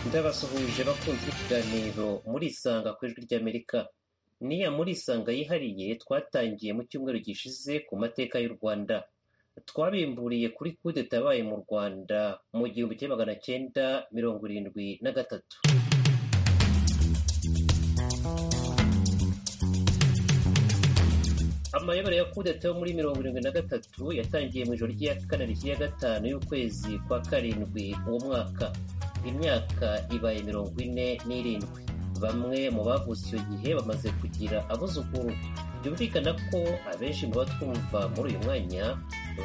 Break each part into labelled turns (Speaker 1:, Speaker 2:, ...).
Speaker 1: Ndabasuhuje bakunzi b'ikiganiro Murisanga ku ijwi ry'Amerika ni ya Murisanga yihariye twatangiye mu cyumweru gishize ku mateka y'u Rwanda twabimburiye kuri kudeta yabaye mu Rwanda mu gihumbi kimwe magana cyenda mirongo irindwi na gatatu amayobera ya kudeta yo muri mirongo irindwi na gatatu yatangiye mu ijoro ry'iya kane rishya gatanu y'ukwezi kwa karindwi uwo mwaka imyaka ibaye mirongo ine n'irindwi bamwe mu bavutse icyo gihe bamaze kugira abuzukuru byumvikana ko abenshi mu batwumva muri uyu mwanya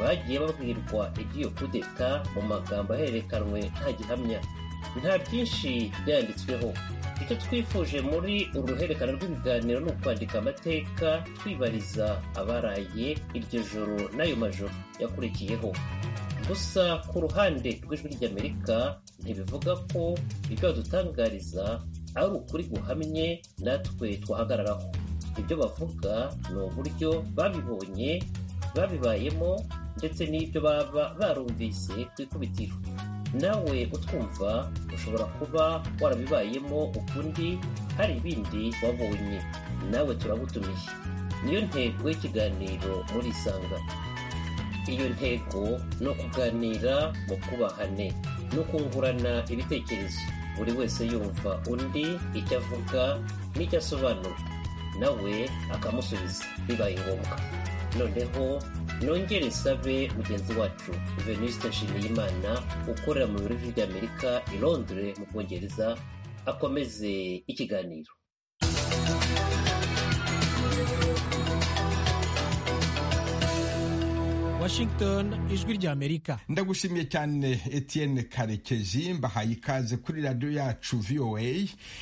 Speaker 1: bagiye babwirwa iby'iyo kudeta mu magambo ahererekanwe nta gihamya nta byinshi byanditsweho icyo twifuje muri uru ruhererekane rw'ibiganiro ni ukwandika amateka twibariza abaraye iryo joro n'ayo majoro yakurikiyeho gusa ku ruhande rw'ijwi ry'amerika ntibivuga ko ibyo badutangariza ari ukuri guhamye natwe twahagararaho ibyo bavuga ni uburyo babibonye babibayemo ndetse n'ibyo baba barumvise ku ikubitiro nawe utwumva ushobora kuba warabibayemo ukundi hari ibindi wabonye nawe turagutumiye niyo ntego y'ikiganiro muri isanga iyo ntego ni ukuganira mu kubahane no kungurana ibitekerezo buri wese yumva undi icyo avuga n'icyo asobanura nawe akamusubiza bibaye ngombwa noneho nongere sabe mugenzi wacu venuste nshimiyimana ukorera mu biro by'amerika i londres mu bwongereza akomeze ikiganiro
Speaker 2: washington ijwi ry'amerika
Speaker 3: ndagushimiye cyane etienne karekezi mbahaye ikaze kuri radiyo yacu voa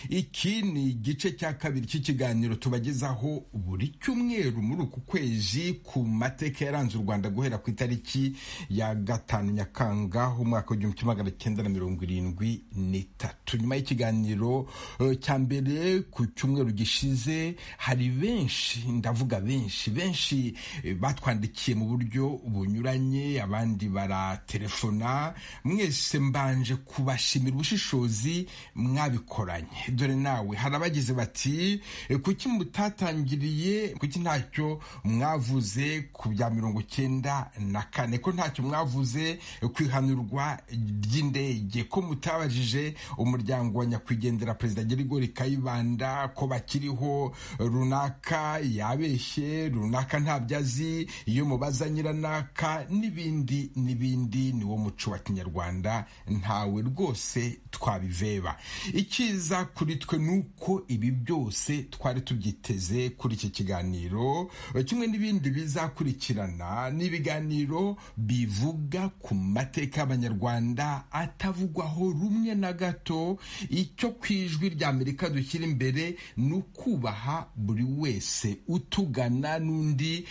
Speaker 3: iki ni igice cya kabiri cy'ikiganiro tubagezaho buri cyumweru muri uku kwezi ku mateka yaranze u rwanda guhera ku itariki ya gatanu nyakanga umwaka w'igihumbi kimwe magana cyenda na mirongo irindwi n'itatu nyuma y'ikiganiro cya mbere ku cyumweru gishize hari benshi ndavuga benshi benshi batwandikiye mu buryo bunyuranye abandi baratelefona mwese mbanje kubashimira ubushishozi mwabikoranye dore nawe hari abagize bati kuki mutatangiriye kuki ntacyo mwavuze ku bya mirongo icyenda na kane ko ntacyo mwavuze ku ihanurwa ry'indege ko mutabajije umuryango wa nyakwigendera perezida gerigori kayibanda ko bakiriho runaka yabeshye runaka ntabyo azi iyo mubaza nyirana runaka n'ibindi n'ibindi ni wo muco wa kinyarwanda ntawe rwose twabiveba icyiza kuri twe ni uko ibi byose twari tubyiteze kuri iki kiganiro kimwe n'ibindi bizakurikirana n'ibiganiro bivuga ku mateka y'abanyarwanda atavugwaho rumwe na gato icyo ku ijwi ry'amerika dushyira imbere ni ukubaha buri wese utugana n'undi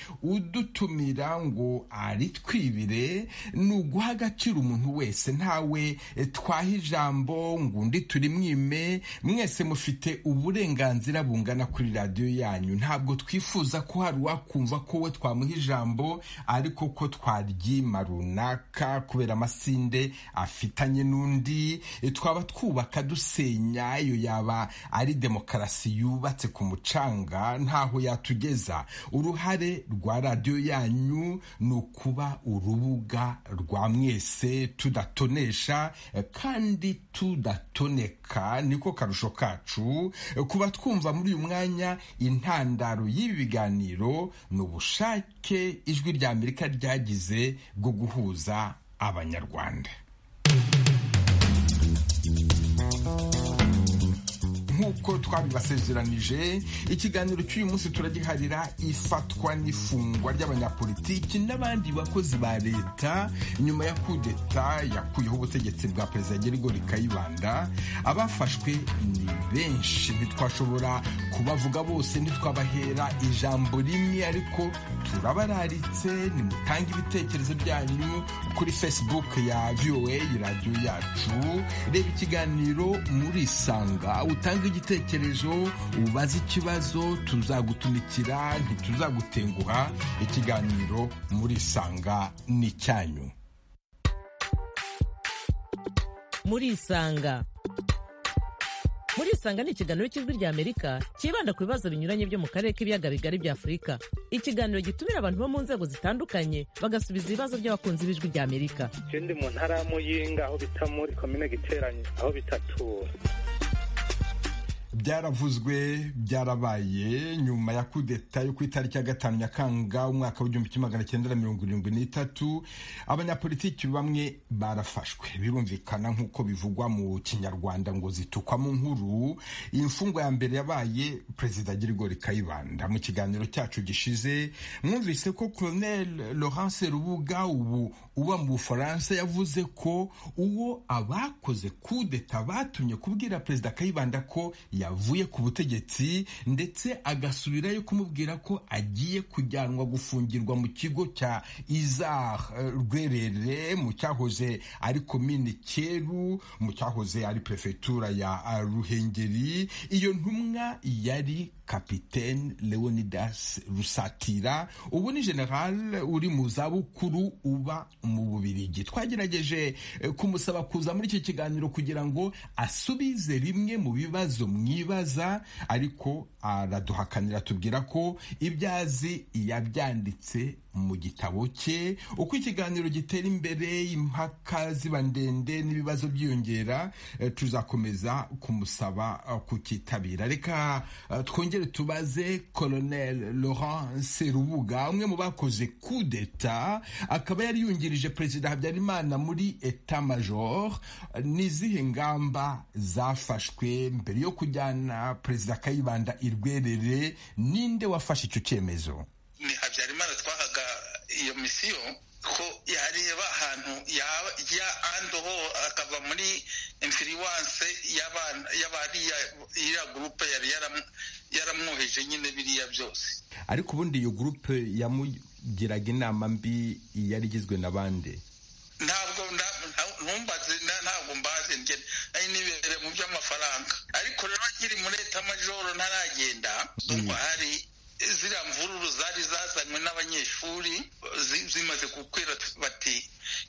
Speaker 3: udutumira ngo ari twibire ni uguha agaciro umuntu wese ntawe twaha ijambo ngo undi turi mwime mwese mufite uburenganzira bungana kuri radiyo yanyu ntabwo twifuza ko hari uwakumva ko we twamuha ijambo ariko ko twaryima runaka kubera amasinde afitanye n'undi twaba twubaka dusenya iyo yaba ari demokarasi yubatse ku mucanga ntaho yatugeza uruhare rwa radiyo yanyu ni ukuba urubuga rwa mwese tudatonesha kandi tudatoneka niko karusho kacu kuba twumva muri uyu mwanya intandaro y'ibi biganiro ni ubushake ijwi ry'amerika ryagize bwo guhuza abanyarwanda nk'uko twabibasezeranije ikiganiro cy'uyu munsi turagiharira ifatwa n'ifungwa ry'abanyapolitiki n'abandi bakozi ba leta nyuma ya kudeta yakuyeho ubutegetsi bwa perezida gerigori kayibanda abafashwe ni benshi ntitwashobora kubavuga bose ntitwabahera ijambo rimwe ariko turabararitse nimutange ibitekerezo byanyu kuri facebook ya voa radiyo yacu reba ikiganiro murisanga utange igitekerezo ubaze ikibazo tuzagutumikira ntituzagutenguha ikiganiro murisanga ni icyanyu
Speaker 4: murisanga murisanga ni ikiganiro cy'ijwi ry'amerika cyibanda ku bibazo binyuranye byo mu karere k'ibiyaga bigari bya afurika ikiganiro gitumira abantu bo mu nzego zitandukanye bagasubiza ibibazo by'abakunzi b'ijwi ry'amerika
Speaker 5: ikindi mu ntara ya muyinga aho bita muri komine giteranye aho bita tura
Speaker 3: byaravuzwe byarabaye nyuma ya kudeta yo ku itariki ya gatanu nyakanga umwaka w'igihumbi kimwe magana cyenda mirongo irindwi n'itatu abanyapolitiki bamwe barafashwe birumvikana nk'uko bivugwa mu kinyarwanda ngo zitukwa mu nkuru imfungwa ya mbere yabaye perezida Girigori Kayibanda mu kiganiro cyacu gishize mwumvise ko Colonel Laurence Rubuga ubu uba mu Bufaransa yavuze ko uwo abakoze kudeta batumye kubwira perezida Kayibanda ko yavuye ku butegetsi ndetse agasubirayo kumubwira ko agiye kujyanwa gufungirwa mu kigo cya izar rwerere mu cyahoze ari komine cyeru mu cyahoze ari perefetura ya ruhengeri iyo ntumwa yari kapitene leonidas rusatira ubu ni general uri mu zabukuru uba mu bubirigi twagerageje kumusaba kuza muri iki kiganiro kugira ngo asubize rimwe mu bibazo mwibaza ariko araduhakanira tubwira ko ibyazi yabyanditse mu gitabo cye uko ikiganiro gitera imbere impaka ziba ndende n'ibibazo byiyongera tuzakomeza kumusaba kukitabira reka twongere tubaze colonel laurence rubuga umwe mu bakoze kudeta akaba yari yungirije perezida habyarimana muri eta major n'izihe ngamba zafashwe mbere yo kujyana perezida kayibanda irwerere ninde wafashe icyo cyemezo
Speaker 6: ni habyarimana twahaga iyo misiyo ko yareba ahantu ya andoho akava muri infiriwanse y'abariya gurupe yari yaramwoheje nyine biriya byose
Speaker 3: ariko ubundi iyo gurupe yamugiraga inama mbi yari igizwe na bande
Speaker 6: ntabwo ntumbaze ntabwo mbaze ngene ari nibere mu by'amafaranga ariko rero nkiri muri etamajoro ntaragenda ndumva hari ziriya mvururu zari zazanywe n'abanyeshuri zimaze gukwira bati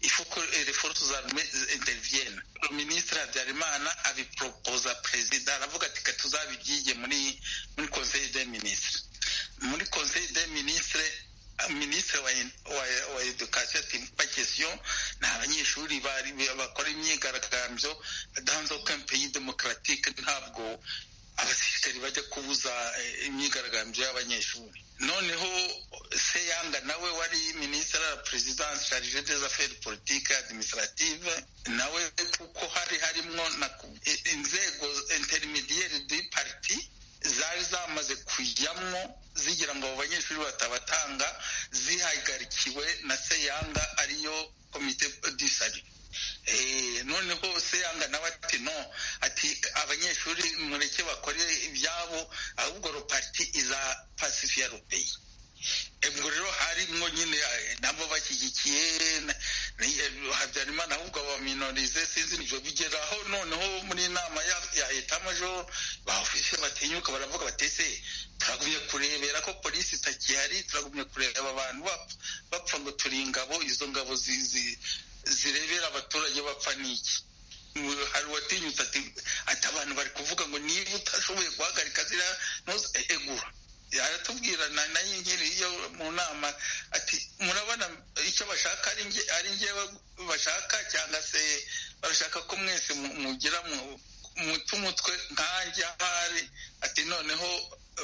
Speaker 6: ifuko reforutu za rume interviyene minisitiri habyarimana abiporopoza perezida aravuga ati ka tuzabibyige muri muri conseil de ministre muri conseil de ministre minisitiri wa edukasiyo ati pakesiyo ni abanyeshuri bakora imyigaragambyo danzo kampeyi demokaratike ntabwo abasirikari bajya kubuza imyigaragambyo y'abanyeshuri noneho seyanga nawe wari minisitiri wa perezidansi sharije des affaires politike administrative nawe kuko hari harimo na inzego intermediaire du parti zari zamaze kujyamo zigira ngo abo banyeshuri batabatanga zihagarikiwe na seyanga ariyo komite du salut noneho seyanga nawe ati no ati abanyeshuri mureke bakore ibyabo ahubwo ropati iza pasifiya rupeyi ubwo rero harimo nyine nabo bashyigikiye habyarimana ahubwo baminorize sinzi nibyo bigeraho noneho muri inama ya etamajoro bahufise batinyuka baravuga batese turagumye kurebera ko polisi itakihari turagumye kureba abantu bapfa ngo turi ingabo izo ngabo zizi zirebera abaturage bapfa n'iki hari uwatinyutse ati ati abantu bari kuvuga ngo niba utashoboye guhagarika ziriya ntuze egura aratubwira nayo nkiri iyo mu nama ati murabona icyo bashaka ari ngewe bashaka cyangwa se barashaka ko mwese mugira muti umutwe nkanjye ahari ati noneho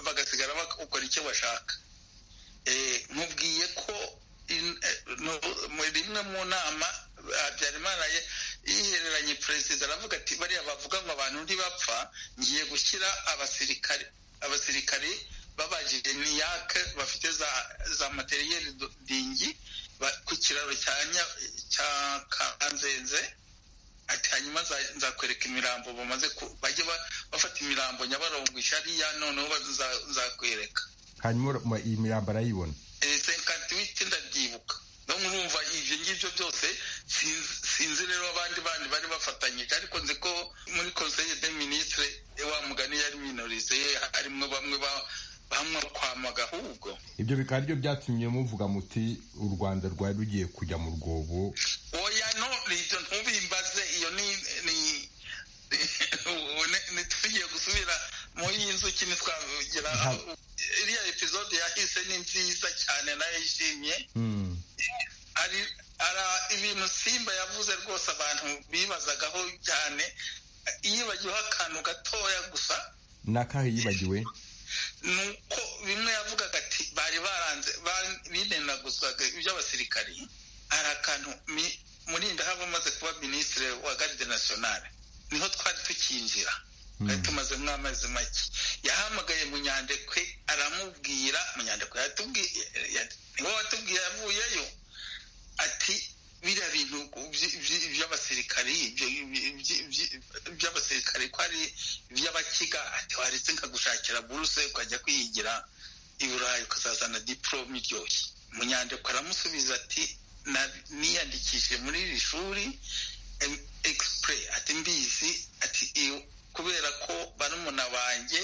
Speaker 6: bagasigara bakora icyo bashaka mubwiye ko rimwe mu nama habyarimana yihereranye perezida aravuga ati bariya bavuga ngo abantu ntibapfa ngiye gushyira abasirikare abasirikare babajije niyake bafite za za materiyeri dingi ku kiraro cya kanzenze ati hanyuma nzakwereka imirambo bamaze bajye bafata imirambo nyabarongo ishariya noneho nzakwereka
Speaker 3: hanyuma iyi mirambo arayibona
Speaker 6: senkati witi ndabyibuka no murumva ibyo ngibyo byose sinzi rero abandi bandi bari bafatanyije ariko nzi ko muri conseil de ministre wa mugani yari minorize harimo bamwe bamwe kwama gahubwo
Speaker 3: ibyo bikaba aribyo byatumye muvuga muti u rwanda rwari rugiye kujya mu rwobo
Speaker 6: oya no ibyo ntubimbaze iyo ni ni tugiye gusa ikintu twavugira
Speaker 3: Nta-
Speaker 6: iriya episode yahise ni nziza cyane narayishimye
Speaker 3: Mm.
Speaker 6: hari hari ibintu simba yavuze rwose abantu bibazagaho cyane yibagiweho akantu gatoya gusa
Speaker 3: nakahe yibagiwe
Speaker 6: ni uko bimwe yavugaga ati bari baranze ba- binenaguzaga iby'abasirikari hari akantu mi- murinda haba amaze kuba minisitiri wa garde nationale niho twari tukinjira twari tumaze nk'amezi make yahamagaye munyandekwe aramubwira munyandekwe yatubwiye ya- niwe watubwiye yavuyeyo ati biriya bintu by- by- by'abasirikari ibyo- ibyo- ibyo- by'abasirikari ko ari iby'abakiga ati waretse nkagushakira buruse ukajya kwiyigira i burayi ukazazana diporome iryoshye munyandiko aramusubiza ati "Na- niyandikishije muri iri shuri em- express ati mbizi ati iyo- kubera ko barumuna banjye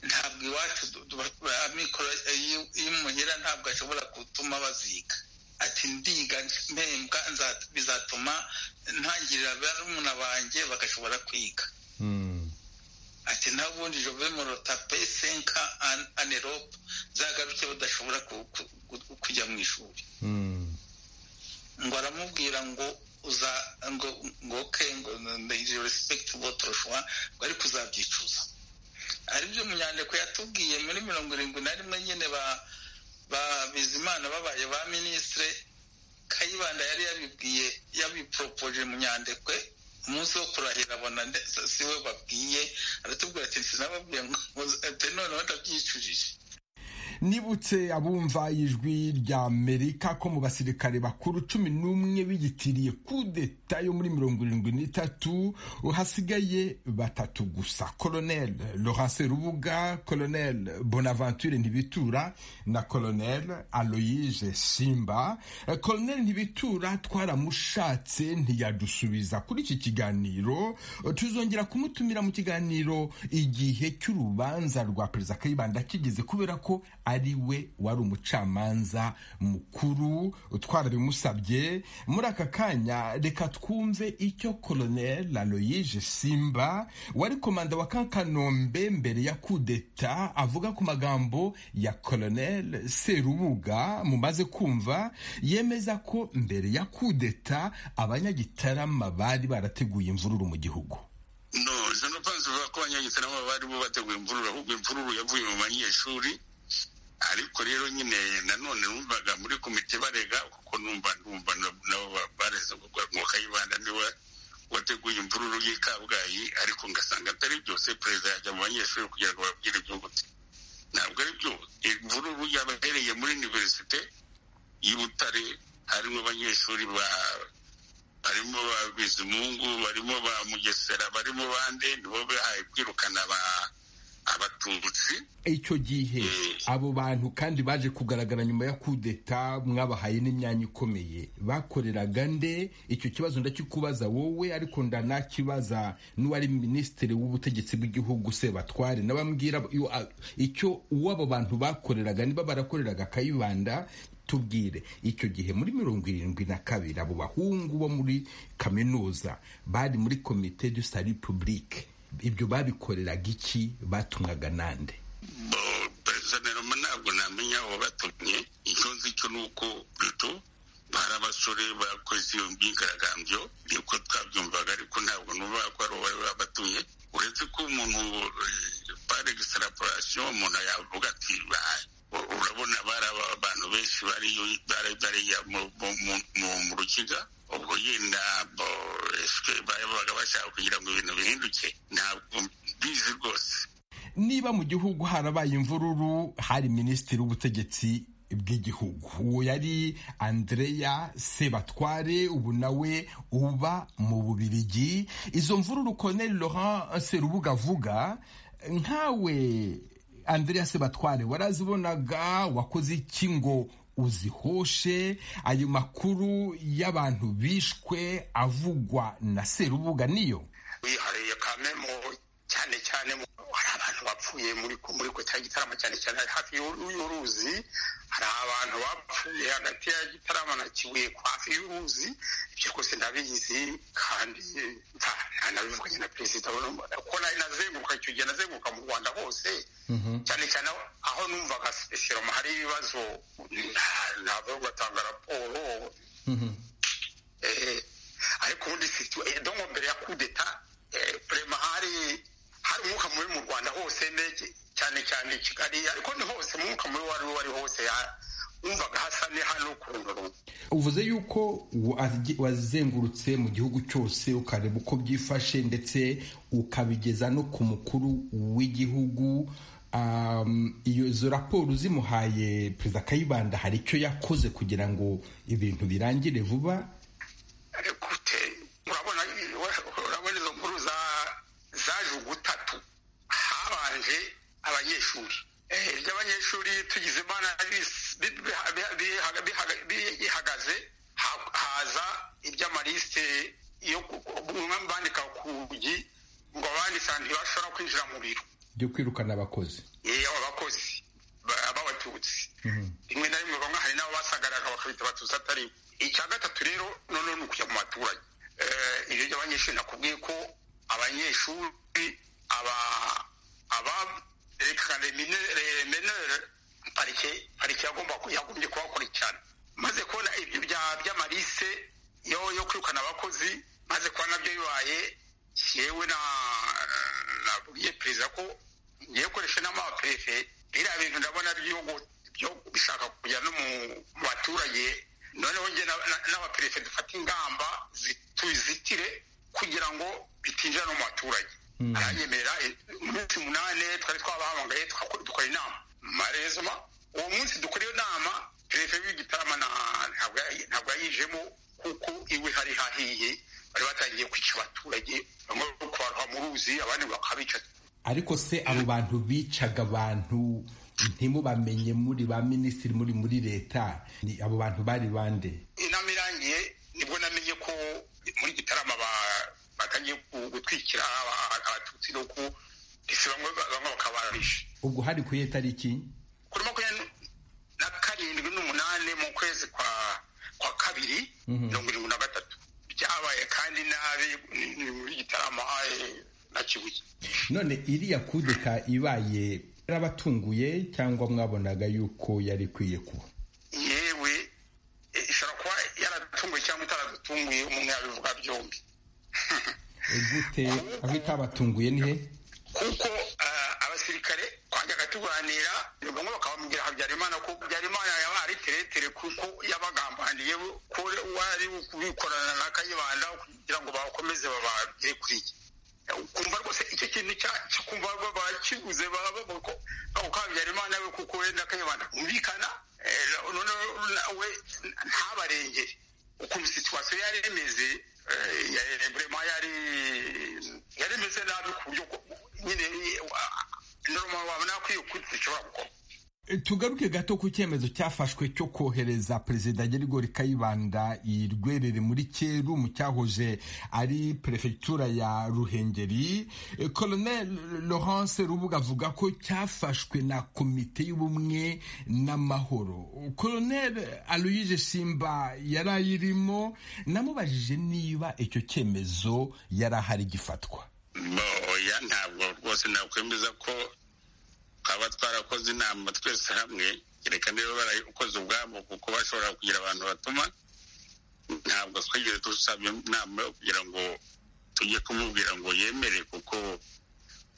Speaker 6: ntabwo iwacu du- du- amikoro iyo- iyo muhira ntabwo ashobora gutuma baziga ati ndiga mpembwa nza- bizatuma ntangirira barumuna banjye bagashobora kwiga
Speaker 3: Mm.
Speaker 6: ati n'ubundi jove morota pe senka an- anerope zagaruke badashobora ku- ku- ku- kujya mu ishuri
Speaker 3: Mm.
Speaker 6: ngo aramubwira ngo uza ngo ngo ke ngo ndayizi respekiti votoro shuwa ngo ariko uzabyicuza ari byo munyandiko yatubwiye muri mirongo irindwi na rimwe nyine ba ba bizimana babaye ba minisitire kayibanda yari yabibwiye yabiporopoje munyandekwe umunsi wo kurahira abona nde- si- si we babwiye aratubwira ati sinababwiye ngo ati noneho ndabyicujije
Speaker 3: nibutse abumva ijwi rya amerika ko mu basirikare bakuru cumi n'umwe biyitiriye kudeta yo muri mirongo irindwi n'itatu hasigaye batatu gusa colonel laurence rubuga colonel bonaventure ntibitura na colonel aloyise simba Eh, colonel ntibitura twaramushatse ntiyadusubiza kuri iki kiganiro Eh, tuzongera kumutumira mu kiganiro igihe cy'urubanza rwa perezida kayibanda kigeze kubera ko ari we wari umucamanza mukuru twarabimusabye muri aka kanya reka twumve icyo colonel aloyige simba wari komanda wa kankanombe mbere ya kudeta avuga ku magambo ya colonel serubuga mumaze kumva yemeza ko mbere ya kudeta abanyagitarama bari barateguye imvururu mu gihugu
Speaker 2: No, je ne pense pas ko abanyagitarama bari bo bateguye imvururu ahubwo imvururu yavuye mu banyeshuri ariko rero nyine nanone numvaga muri komite barega kuko numva numva na- nabo ba- bareze ngo ngo kayibanda niwe wateguye imvururu y'i Kabgayi ariko ngasanga atari byose perezida yajya mu banyeshuri kugira ngo babwire igihugu cye ntabwo ari byo imvururu yabahereye muri universite y'i Butare harimo abanyeshuri ba barimo ba bizimungu barimo ba mugesera barimo bande nibo bahaye kwirukana aba- abatutsi
Speaker 3: icyo gihe abo bantu kandi baje kugaragara nyuma ya kudeta mwabahaye n'imyanya ikomeye bakoreraga nde icyo kibazo ndakikubaza wowe ariko ndanakibaza n'uwari minisitiri w'ubutegetsi bw'igihugu sebatware n'abambwira yo- a- icyo uwo abo bantu bakoreraga niba barakoreraga kayibanda tubwire icyo gihe muri mirongo irindwi na kabiri abo bahungu bo muri kaminuza bari muri komite du salut public ibyo babikoreraga iki batumwaga nande
Speaker 2: bo- perezida Niroma ntabwo namenya aho batumye icyo nzi cyo ni uko buto hari abasore bakoze iyo myigaragambyo niko twabyumvaga ariko ntabwo nubaha ko ari uwo bari babatumye uretse ko umuntu pare egisitaraporasiyo umuntu yavuga ati "Ba- u- urabona bari aba- abantu benshi bari bari bariya mu- mu- mu- mu- mu rukiga ubwo yenda bo- esike babaga bashaka kugira ngo ibintu bihinduke ntabwo mbizi rwose
Speaker 3: niba mu gihugu harabaye imvururu hari minisitiri w'ubutegetsi bw'igihugu uwo yari andreya sebatware ubu nawe uba mu bubirigi izo mvururu colonel laurent serubuga avuga nkawe andreya sebatware warazibonaga wakoze iki ngo uzihoshe ayo makuru y'abantu bishwe avugwa na serubuga niyo
Speaker 2: wihariye kamemo cyane cyane mu- hari abantu bapfuye muri muri ko cya gitaramo cyane cyane hari hafi y'u- y'uruzi hari abantu bapfuye hagati ya gitaramo na kibuye ku hafi y'uruzi ibyo rwose ndabizi kandi eh, nta-
Speaker 7: anabivuganye na perezida kuko nari nazenguruka icyo gihe nazenguruka mu rwanda hose cyane cyane aho numvaga siroma hari ibibazo ntabwo batanga raporo Eh, ariko ubundi situa- donko mbere ya kudeta prema hari hari umwuka mubi mu rwanda hose ne- cyane cyane i kigali ariko ni hose umwuka mubi wari wari hose ya- wumvaga hasa ni hano kurundurumu
Speaker 3: uvuze yuko wa- wazengurutse mu gihugu cyose ukareba uko byifashe ndetse ukabigeza no ku mukuru w'igihugu Um, iyo izo raporo zimuhaye perezida kayibanda hari icyo yakoze kugira ngo ibintu birangire vuba
Speaker 7: gute urabona urabona izo nkuru za zaje ugutatu habanje abanyeshuri Eh, iry'abanyeshuri tugize imana bis- bi- biha- biha- bihaga- bihaga- bihagaze ha- haza iby'amalisite yo ku- ku- bamwe bandika ku rugi ngo abandi sa- ntibashobora kwinjira mu biro
Speaker 3: byo kwirukana abakozi
Speaker 7: Eh, abakozi ba- b'abatutsi rimwe na rimwe bamwe hari n'abo basagarara bakabita batutsi atari bo. icya gatatu rero noneho ni ukujya mu baturage Eh, ibyo by'abanyeshuri nakubwiye ko abanyeshuri aba- abarekare menere parike parike yagomba yagombye kubakurikirana maze kubona ibyo bya- by'amarise yo yo kwirukana abakozi maze kuba nabyo bibaye yewe na nabwiye perezida ko ngiye gukoresha inama y'abaperefe biriya bintu ndabona byo gu- byo bishaka kujya no mu mu baturage noneho njye na- na- n'abaperefe dufate ingamba zi- tuzitire kugira ngo bitinjira no mu baturage aranyemerera eh, umunsi munani twari twabahamagaye tukakora- dukora inama marezoma uwo munsi dukora iyo nama perefe w'igitarama na- ntabwo yayi- ntabwo yayijemo kuko iwe hari hahiye bari batangiye kwica abaturage bamwe kubarwa mu ruzi abandi bakabica
Speaker 3: ariko se abo bantu bicaga abantu ntimubamenye muri ba minisitiri muri muri leta ni abo bantu bari bande
Speaker 7: inama irangiye nibwo namenye ko muri gitarama ba- batangiye ku- gutwikira aba- abatutsi no ku ese bamwe bamwe bakabarisha
Speaker 3: ubwo hari ku iyo tariki
Speaker 7: kuri makumyabiri na karindwi n'umunani mu kwezi kwa kwa kabiri mirongo irindwi na gatatu byabaye kandi nabi ni- ni muri gitarama eh, na kibuye
Speaker 3: none iriya kudeta ibaye yarabatunguye cyangwa mwabonaga yuko yari ikwiye kuba
Speaker 7: yewe eh, ishobora kuba yaratunguye cyangwa itaradutunguye umuntu yabivuga byombi
Speaker 3: E, gute aho itabatunguye ni he
Speaker 7: kuko eh, abasirikare twajyaga tuganira bamwe bakabambwira habyarimana ko habyarimana yaba ari teretere kuko yabagambaniye ko wari kubikorana na kayibanda kugira ngo bakomeze babagere kuri ye kumva rwose icyo kintu cya- cyo kumva ba- bakibuze babako habyarimana we kuko we na kayibanda bumvikana eh, noneho na- we ntabarengere ukuntu situwasiyo yari imeze eh, ya- burema yari yari imeze nabi ku buryo ko- nyine noroma wabona akwiye kuti dushobora gukora
Speaker 3: E, tugaruke gato ku cyemezo cyafashwe cyo kohereza perezida gerigori kayibanda i rwerere muri cyeru mu cyahoze ari perefegitura ya ruhengeri E, colonel laurence rubuga avuga ko cyafashwe na komite y'ubumwe n'amahoro colonel aloyise simba yari ayirimo namubajije niba icyo cyemezo yari ahari gifatwa
Speaker 7: oya ntabwo rwose nakwemeza ko twaba twarakoze inama twese hamwe reka niba barakoze ubwabo kuko bashobora kugira abantu batuma ntabwo twigeze dusaba inama yo kugira ngo tujye kumubwira ngo yemere kuko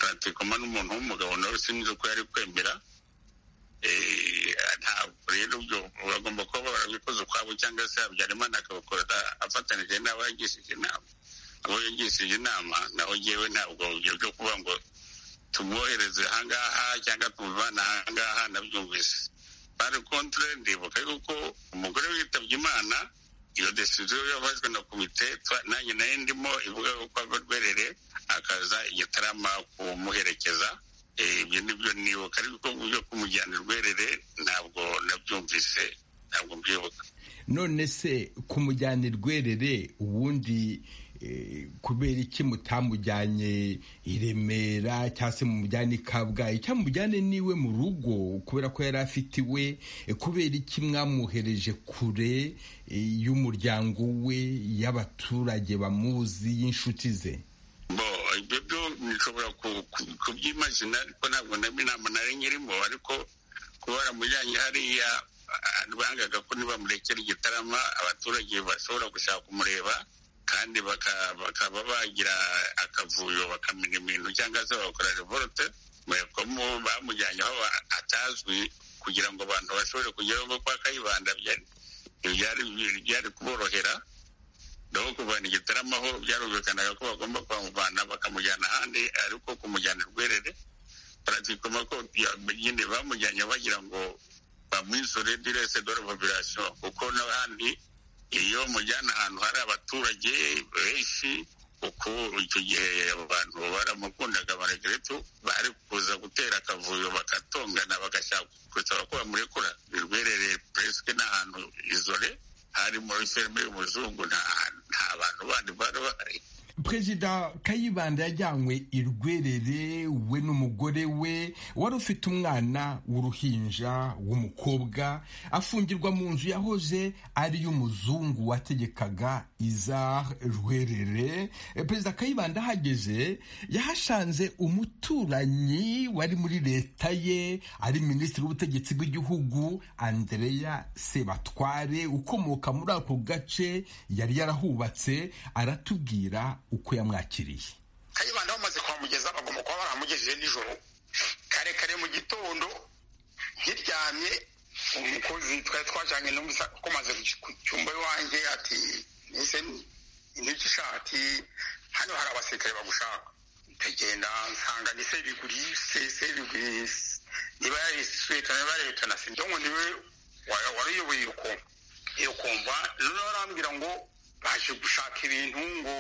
Speaker 7: turatikoma n'umuntu w'umugabo nawe sinzi uko yari kwemera Eh, ntabwo rero ibyo bagomba kuba barabikoze ukwabo cyangwa se habyarimana akabakorera afatanije n'abayagishije inama abo yagishije inama naho ngewe ntabwo ibyo byo kuba ngo tumwohereze ahangaha cyangwa tumuvana ahangaha nabyumvise bari kontere ndibuka yuko umugore witabye imana iyo desiziyo yafashwe na komite twa- nanjye nayo ndimo ivuga yuko ava rwerere akaza igitarama kumuherekeza Eh, ibyo nibyo nibuka ariko byo kumujyana rwerere ntabwo nabyumvise ntabwo mbyibuka
Speaker 3: none se kumujyana i rwerere ubundi eh, kubera iki mutamujyanye i remera cyangwa se mumujyane i kabgayi cyangwa mumujyane niwe mu rugo kubera ko yari afite iwe eh, kubera iki mwamwohereje kure eh, y'umuryango we y'abaturage bamuzi y'inshuti ze
Speaker 7: ku by'imazina ariko ntabwo inama nari nyirimo ariko kuba baramujyanye hariya bangaga ko nibamurekera igitarama abaturage bashobora gushaka kumureba kandi bakaba bagira akavuyo bakamenya ibintu cyangwa se bagakora revorote bamujyanye aho atazwi kugira ngo abantu bashobore kugeraho kuko akayibanda byari kuborohera naho kuvana igitaramo aho byarumvikanaga ko bagomba kuhamuvana bakamujyana ahandi ariko kumujyana rwerere baratikoma ko nyine bamujyanye bagira ngo bamwisore direse dore population kuko n'ahandi iyo mujyana ahantu hari abaturage benshi kuko icyo gihe abantu baramukundaga amaregeretu bari kuza gutera akavuyo bagatongana bagashaka gusaba ko bamurekura rwerereye puresike n'ahantu izore hari muri filime y'umuzungu nta bantu bandi bari bahari
Speaker 3: perezida kayibanda yajyanywe i rwerere we n'umugore we wari ufite umwana w'uruhinja w'umukobwa afungirwa mu nzu yahoze ari iy'umuzungu wategekaga iza rwerere perezida kayibanda ahageze yahashanze umuturanyi wari muri leta ye ari minisitiri w'ubutegetsi bw'igihugu andereya sebatware ukomoka muri ako gace yari yarahubatse aratubwira uko yamwakiriye
Speaker 7: kayibanda bamaze kuhamugeza bagomba kuba baramugejeje nijoro kare kare mu gitondo nkiryamye umukozi twari twajyanye n'umusa ko maze ku cyumba iwanjye ati nise intoki ishati hano hari abasirikare bagushaka ndagenda nsanga ni seriguri seriguri niba yari suweta niba yari leta na sinzi ngo niwe wari uyoboye iyo komva noneho barambwira ngo baje gushaka ibintu ngo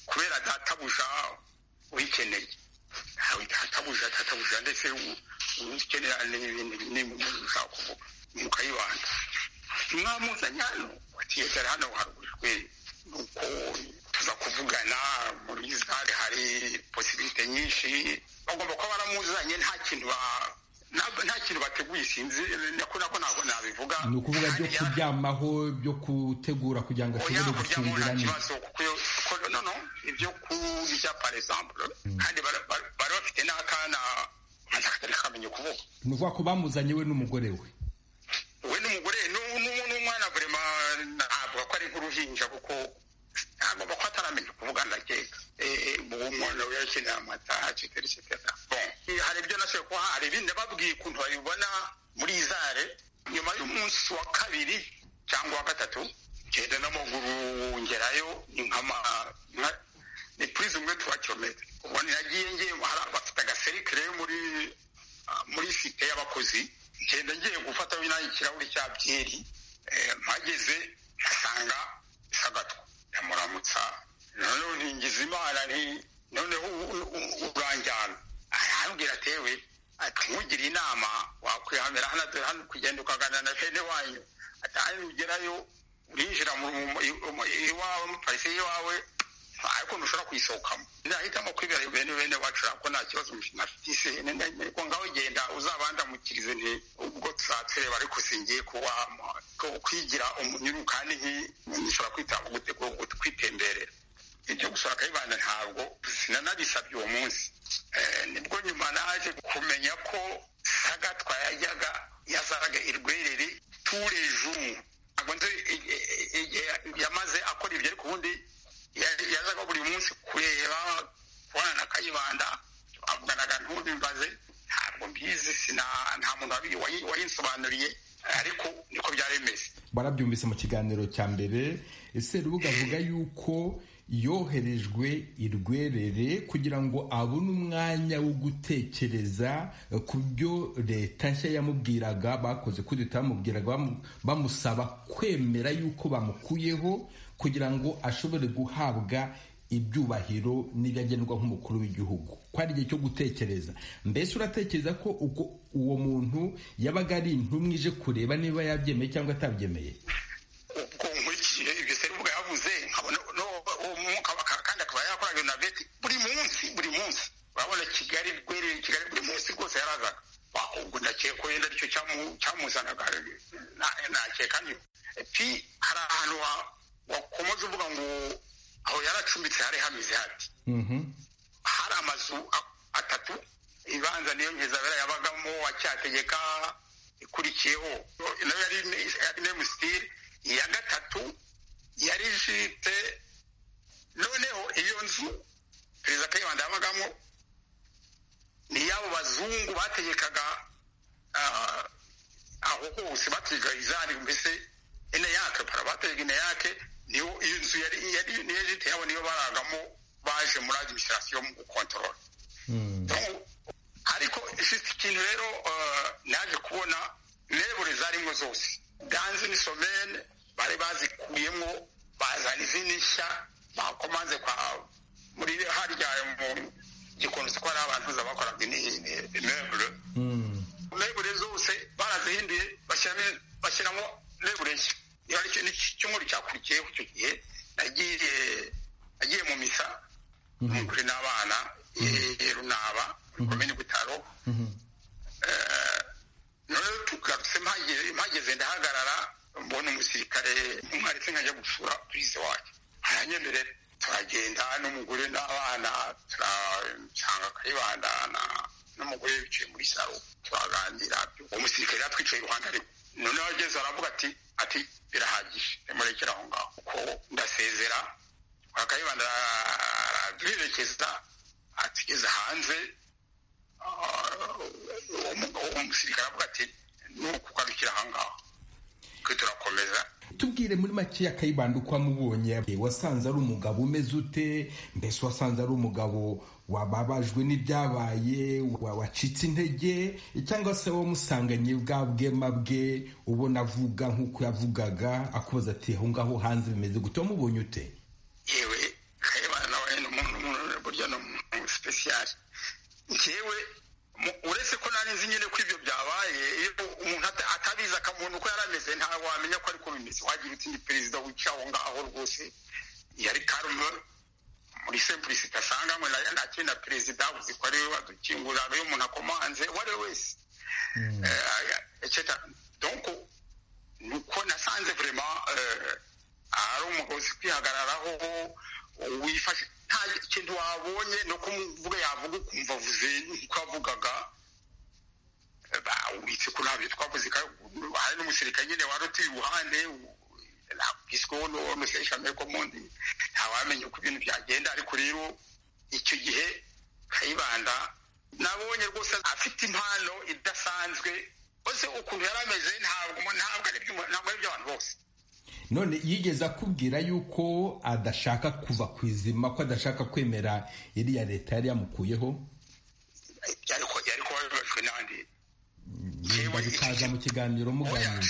Speaker 7: kubera databuja wikeneye ntawe databuja databuja ndetse ukenera n'ibintu ushaka kuvuga mukayibanda mwamuzanye hano watiyegera hano haruguru nuko tuza kuvugana muri zare hari posibilite nyinshi bagomba kuba baramuzanye nta kintu nta kintu bateguye sinzi nakora ko ntabwo nabivuga
Speaker 3: ni ukuvuga byo kuryamaho byo kutegura kugira ngo ashobore gucungira
Speaker 7: neza nono ibyo kurya par exemple kandi bari bafite n'akana katari kamenya ukuvuga
Speaker 3: ni ukuvuga ko bamuzanye we n'umugore we
Speaker 7: we n'umugore n'umwana burema ntabwo ko ari nk'uruhinja kuko agomba kuba ataramenya kuvuga ndakeka uwo mwana we yakeneye amata cetera cetera hari ibyo nashoboye kuba hari ibindi babwiye ukuntu babibona muri izare nyuma y'umunsi wa kabiri cyangwa wa gatatu ngenda n'amaguru ngerayo ni nkama ni purize umwe tuwa kilometa ubwo nagiye ngiye bafite agaserikire muri muri site y'abakozi ngenda ngiye gufata nanjye ikirahuri cya byeri mpageze mpasanga sagatwa ndamuramutsa noneho ntingiza imana nti noneho uranjyana arambwira atewe ati nkugire inama wakwihamira hano hano kugenda ukagana na fene wanyu atahari ugerayo urinjira iwawe muparise y'iwawe ariko ntushobora kuyisohokamo nahitamo kwibera bene bene wacu ko nta kibazo ntafite ariko ngaho genda uzabandamukirize nti ubwo tuzatwereba ariko singiye kuba kwigira umunyuru kandi nishobora kwitaba kwitemberera ibyo gusura kayibanda ntabwo sinanabisabye uwo munsi nibwo nyuma naje kumenya ko sagatwa yajyaga yazaraga irwerere turejuru ntabwo nzi yamaze akora ibyo ariko ubundi yazaga buri munsi kureba kubona na kayibanda avuganaga ntubimbaze ntabwo mbizi nta muntu wayinsobanuriye ariko niko byari bimeze
Speaker 3: barabyumvise mu kiganiro cya mbere ese rubuga avuga yuko yoherejwe irwerere kugira ngo abone umwanya wo gutekereza ku byo leta nshya yamubwiraga bakoze ko leta yamubwiraga bamusaba kwemera yuko bamukuyeho kugira ngo ashobore guhabwa ibyubahiro n'ibyo agenerwa nk'umukuru w'igihugu ko ari igihe cyo gutekereza mbese uratekereza ko uwo muntu yabaga ari intumwe ije kureba niba yabyemeye cyangwa atabyemeye
Speaker 7: ubwo nkurikiye ibyo serubuga yavuze nkabona uwo mwuka kandi akaba yakora ibintu na beti buri munsi buri munsi urabona kigali rwereye kigali buri munsi rwose yarazaga ubwo ndakeka wenda aricyo cyamuzanaga nakeka niyo pi hari ahantu wakomeza uvuga ngo aho yaracumbitse hari hameze hati hari amazu gatatu ibanza niyo nkizabera yabagamo wa cyategeka ikurikiyeho nayo yari nemusitiri iya gatatu yari ifite noneho iyo nzu perezida kayibanda yabagamo ni iy'abo bazungu bategekaga aho hose bategekaga izari mbese ineyake para bategeka ineyake niyo iyo nzu yari yari niyo jite yabo niyo baragamo baje muri adimisirasiyo mu gukontorora ariko ifite ikintu rero naje kubona lebure zarimo zose danze ni somene bari bazikuyemo bazana izindi nshya bakomanze kwa muri harya mu gikunze ko hari abantu bakoraga lebure lebure zose barazihinduye bashyiramo lebure nshya icyumweru cyakurikiyeho icyo gihe nagiye agiye mu misa muri n'abana runaba komini butaro noneho tugarutse mpageze ndahagarara mbona umusirikare umwarimu nkajya gusura perezida wacu aranyemerera turagenda n'umugore n'abana turasanga kayibanda n'umugore wicaye muri saro turaganira uwo musirikare yatwicaye iruhande ariko noneho ageze aravuga ati ati birahagije murekera aho ngaho kuko ndasezera akayibanda araduherekeza atugeze hanze uwo musirikare avuga ati nuko ugarukira aha ngaho twe turakomeza
Speaker 3: tubwire muri make ya kayibanda uko wamubonye wasanze ari umugabo umeze ute mbese wasanze ari umugabo wababajwe n'ibyabaye wacitse intege cyangwa se wamusanganye bwa bwema bwe ubona avuga nk'uko yavugaga akubaza ati aho ngaho hanze bimeze gute wamubonye ute
Speaker 7: yewe kayibanda nawe ni umuntu burya ni umuntu sipesiyari njyewe uretse ko nari nzi nyine ko ibyo byabaye iyo umuntu atabizi akamuntu uko yari ameze ntawe wamenya ko ariko bimeze wagira uti ni perezida wica aho ngaho rwose yari karume muri sempurisite asanganywe nayo ntakiri na perezida uzi ko ariwe wadukingurira ariwe umuntu akomanze uwo ari we wese donko ni uko nasanze vurema ari umugabo uzi kwihagararaho wifashe nta kintu wabonye no kumuvuga yavuga ukumva avuze nk'uko yavugaga witse ko ntabyo twavuze hari n'umusirikare nyine wari utuye iruhande ntabwisweho n'umuseshamere komondi ntawamenya uko ibintu byagenda ariko rero icyo gihe kayibanda nabonye rwose afite impano idasanzwe bose ukuntu yari ameze ntabwo ntabwo ari iby'abantu bose
Speaker 3: none yigeze akubwira yuko adashaka kuva ku izima ko adashaka kwemera iriya leta yari yamukuyeho
Speaker 7: byari ko byari kuba bibajwe n'abandi
Speaker 3: yenda bikaza mu kiganiro muganira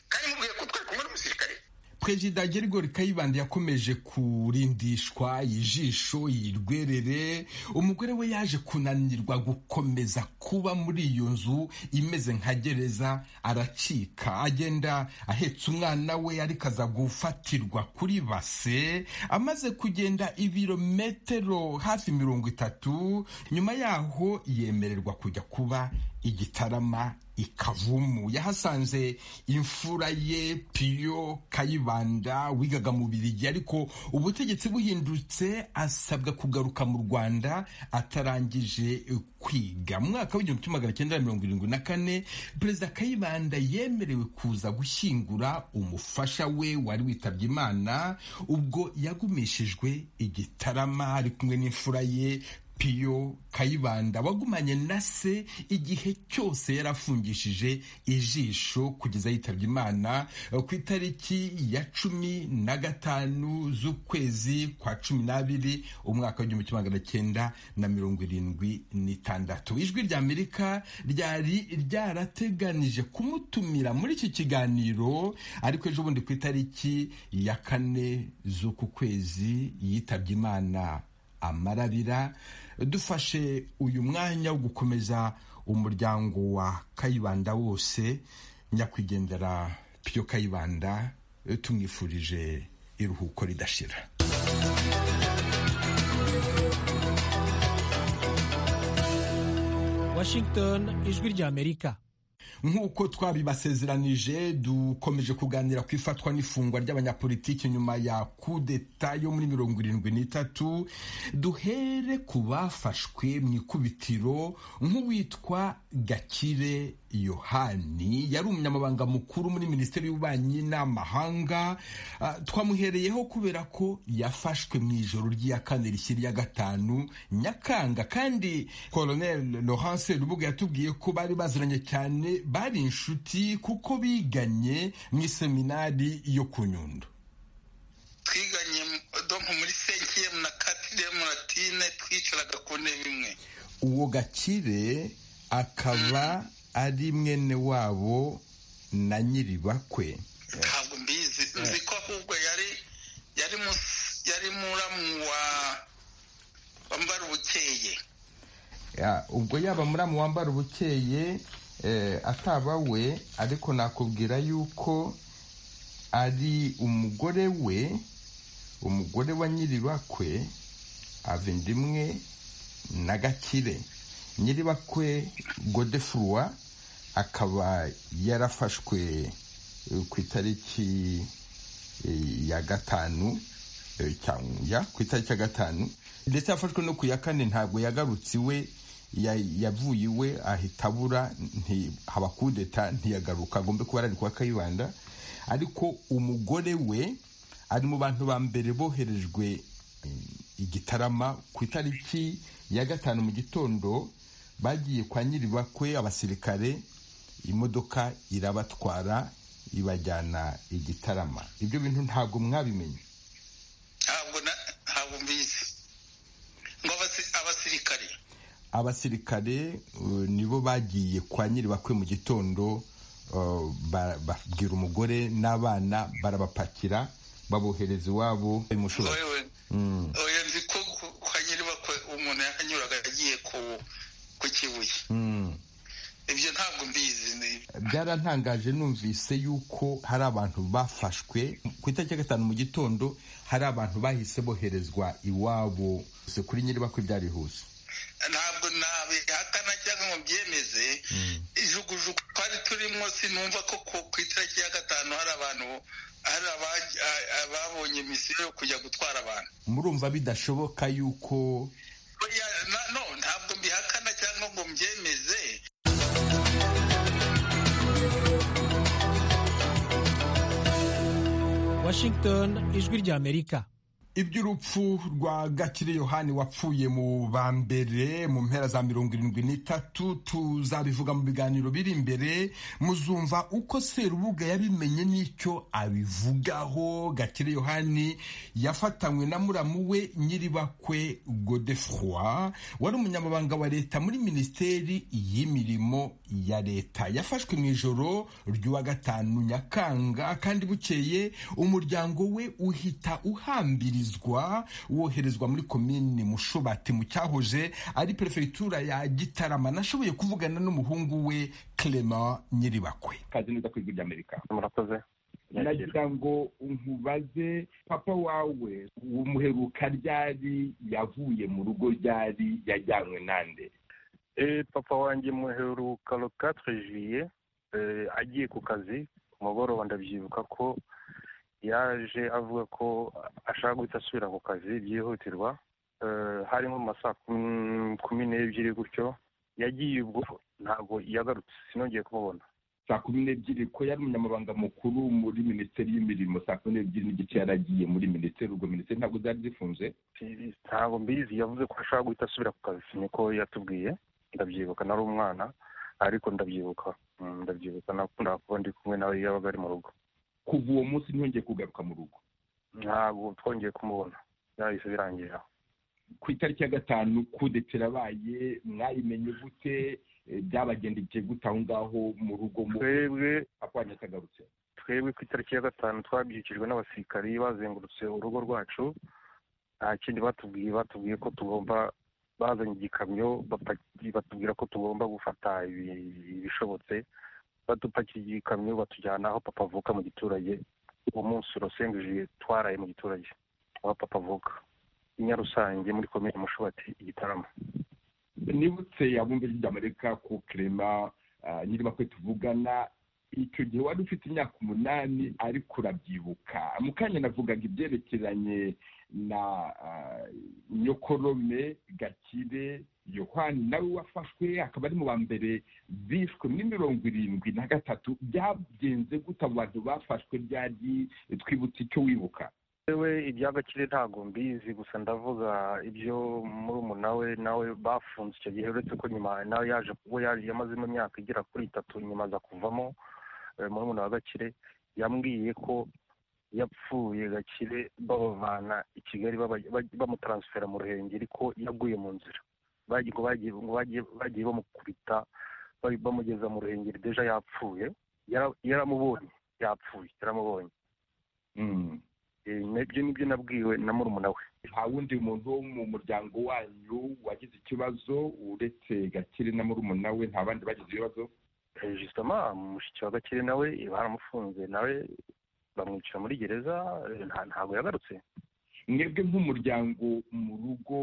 Speaker 7: kandi mubwiye ko twari kumwe n'umusirikare
Speaker 3: perezida gerigori kayibanda yakomeje kurindishwa ijisho yirwerere umugore we yaje kunanirwa gukomeza kuba muri iyo nzu imeze nka gereza aracika agenda ahetse umwana we ariko aza gufatirwa kuri base amaze kugenda ibirometero hafi mirongo itatu nyuma yaho yemererwa kujya kuba igitarama ikavumu yahasanze imfura ye piyo kayibanda wigaga mu birigi ariko ubutegetsi buhindutse asabwa kugaruka mu rwanda atarangije kwiga mu mwaka w'igihumbi magana cyenda mirongo irindwi na kane perezida kayibanda yemerewe kuza gushyingura umufasha we wari witabye imana ubwo yagumishijwe igitarama ari kumwe n'imfura ye piyo kayibanda wagumanye na se igihe cyose yarafungishije ijisho kugeza yitabye imana ku itariki ya cumi na gatanu z'ukwezi kwa cumi n'abiri umwaka w'igihumbi kimwe magana cyenda na mirongo irindwi n'itandatu ijwi rya amerika ryari ryarateganije kumutumira muri iki kiganiro ariko ejo bundi ku itariki ya kane z'uku kwezi yitabye imana amarabira dufashe uyu mwanya wo gukomeza umuryango wa kayibanda wose nyakwigendera piyo kayibanda tumwifurije iruhuko ridashira
Speaker 8: washington ijwi ry'amerika
Speaker 3: nk'uko twabibasezeranije dukomeje kuganira ku ifatwa n'ifungwa ry'abanyapolitiki nyuma ya kudeta yo muri mirongo irindwi n'itatu duhere ku bafashwe mu ikubitiro nk'uwitwa gakire yohani yari umunyamabanga mukuru muri minisiteri y'ububanyi n'amahanga Ah, twamuhereyeho kubera ko yafashwe mu ijoro ry'iya kane rishya rya gatanu nyakanga kandi colonel laurence rubuga yatubwiye ko bari baziranye cyane bari inshuti kuko biganye mu iseminari yo ku nyundo
Speaker 6: twiganye donko muri senkiyemu na katiriyemu na tine twicaraga ku ntebe imwe
Speaker 3: uwo gakire akaba ari mwene wabo na nyiribakwe
Speaker 6: ntabwo mbizi nzi ko ahubwo yari yari mus- yari muramu wa wambara ubukeye
Speaker 3: Ya, ubwo yaba muramu wambara ubukeye eh, ataba we ariko nakubwira yuko ari umugore we umugore wa nyiribakwe avindimwe na gakire nyiribakwe godefurwa akaba yarafashwe eh, ku itariki eh, ya gatanu eh, cyangwa ya, ku itariki ya gatanu ndetse yafashwe no ku ya kane ntabwo yagarutse iwe ya- yavuye iwe ahita abura nti- haba kudeta ntiyagaruka agombe kuba ari kwa kayibanda ariko umugore we ari mu bantu ba mbere boherejwe eh, i Gitarama ku itariki ya gatanu mu gitondo bagiye kwa nyiribakwe abasirikare imodoka irabatwara ibajyana i Gitarama ibyo bintu ntabwo mwabimenye
Speaker 6: ntabwo na- ntabwo mbizi ngo abasi- abasirikari
Speaker 3: abasirikare uh, nibo bagiye kwa nyiribakwe mu gitondo uh, ba- babwira umugore n'abana barabapakira babohereza iwabo imushura
Speaker 6: wewe oya nzi ko ku- kwa nyiribakwe umuntu yanyuraga agiye ku ku kibuye ibyo ntabwo mbizi ni-
Speaker 3: byarantangaje numvise yuko hari abantu bafashwe ku itariki ya gatanu mu gitondo hari abantu bahise boherezwa iwabo Se kuri nyiribakwe byarihuse
Speaker 6: ntabwo nabihakana cyangwa ngo byemeze ijugujugu twari turimo sinumva ko ku- ku itariki ya gatanu hari abantu hari abaj- a- ababonye misiyo yo kujya gutwara abantu
Speaker 3: murumva bidashoboka yuko
Speaker 6: Oya, na- no ntabwo mbihakana cyangwa ngo mbyemeze
Speaker 2: Washington, ijwi ry'Amerika.
Speaker 3: iby'urupfu rwa gakire yohani wapfuye mu ba mbere mu mpera za mirongo irindwi n'itatu tuzabivuga mu biganiro biri imbere muzumva uko serubuga yabimenye n'icyo abivugaho gakire yohani yafatanywe na muramu we nyiribakwe godefroy wari umunyamabanga wa leta muri minisiteri y'imirimo ya leta yafashwe mu ijoro ry'uwa gatanu nyakanga kandi bukeye umuryango we uhita uhambirizwa woherezwa muri komini mushubati mu cyahoze ari perefegitura ya gitarama nashoboye kuvugana n'umuhungu we clement nyiribakwe
Speaker 9: kazi neza ku ijwi ry'amerika
Speaker 5: murakoze
Speaker 9: nagira ngo nkubaze papa wawe umuheruka ryari yavuye mu rugo ryari yajyanywe nande
Speaker 5: Eh, papa wanjye muheruka le 4 juillet eh, agiye ku kazi ku mugoroba ndabyibuka ko yaje avuga ko ashaka guhita asubira ku kazi byihutirwa Eh, hari nko mu masaa kum- kumi n'ebyiri gutyo yagiye ubwo ntabwo yagarutse sinongeye kumubona
Speaker 9: saa kumi n'ebyiri ko yari umunyamabanga mukuru muri minisiteri y'imirimo saa kumi n'ebyiri n'igice yaragiye muri minisiteri ubwo minisiteri ntabwo zari zifunze
Speaker 5: Si- ntabwo mbizi yavuze ko ashaka guhita asubira ku kazi niko yatubwiye ndabyibuka nari umwana ariko ndabyibuka Mm, ndabyibuka nakunda kuba ndi kumwe nawe iyo yabaga ari mu rugo
Speaker 9: kuva uwo munsi ntiyongeye kugaruka mu rugo
Speaker 5: ntabwo twongeye kumubona byahise birangira
Speaker 9: ku itariki ya gatanu kudeta irabaye mwayimenye gute Eh, byabagendekeye gute aho ngaho mu rugo mu
Speaker 5: twebwe
Speaker 9: apanye atagarutse
Speaker 5: twebwe ku itariki ya gatanu twabyukijwe n'abasirikari bazengurutse urugo rwacu nta kindi batubwiye batubwiye ko tugomba bazanye igikamyo bapaki- batubwira ko tugomba gufata ibi- ibishobotse badupakira igikamyo batujyana aho papa avuka mu giturage uwo munsi urasengeje twaraye mu giturage aho papa avuka i nyarusange muri komine mushubati igitaramo
Speaker 9: nibutse abumbe ry'amerika ko clement nyirima kwe tuvugana icyo gihe wari ufite imyaka umunani ariko urabyibuka mu kanya navugaga ibyerekeranye na nyokorome gakire yohani nawe wafashwe akaba ari mu ba mbere bishwe muri mirongo irindwi na gatatu byagenze gute abo bantu bafashwe ryari twibutse icyo wibuka
Speaker 5: yewe ibya gakire ntabwo mbizi gusa ndavuga ibyo murumuna we nawe bafunze icyo gihe uretse ko nyuma nawe yaje kuba yamazemo imyaka igera kuri itatu nyuma aza kuvamo eh, murumuna wa gakire yambwiye ko yapfuye gakire babavana i kigali baba- baj- bamutaransifera mu ruhengeri ko yaguye mu nzira Bagiye- ngo bagiye ngo bagiye- bagiye bamukubita bari- bamugeza mu ruhengeri deja yapfuye Yara- yaramubonye yapfuye yaramubonye
Speaker 9: Mm.
Speaker 5: Eh, nabyo nibyo nabwiwe na murumuna we
Speaker 9: nta wundi muntu wo mu muryango wanyu wagize ikibazo uretse gakire na murumuna we nta bandi bagize ibibazo
Speaker 5: Eh, justement mushiki wa gakire nawe eh, baramufunze nawe bamwicira muri gereza eh, nta- ntabwo yagarutse
Speaker 9: mwebwe nk'umuryango mu rugo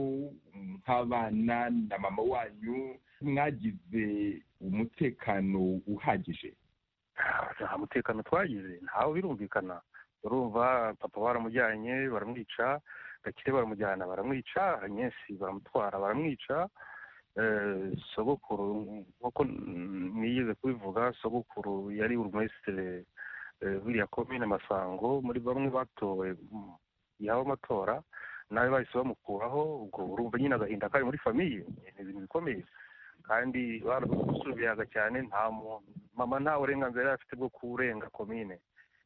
Speaker 9: nk'abana na mama wanyu mwagize umutekano uhagije
Speaker 5: Ah, nta mutekano twagize ntawe birumvikana urumva papa baramujyanye baramwica gakire baramujyana baramwica nyesi baramutwara baramwica Eh, sogokuru nk'uko mm, nigeze kubivuga sogokuru yari burumesitire eh, w'iriya komine masango muri bamwe batowe mm, yaba amatora nawe bahise bamukuraho ubwo urumva nyine agahinda kari muri famiye ni ibintu bikomeye kandi barasubiyaga cyane nta muntu mama nta burenganzira yari afite bwo kurenga komine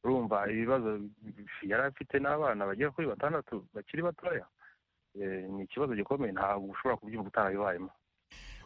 Speaker 5: urumva ibibazo yari afite n'abana bagera kuri batandatu bakiri batoya Eh, ni ikibazo gikomeye ntabwo ushobora kubyumva utarabibayemo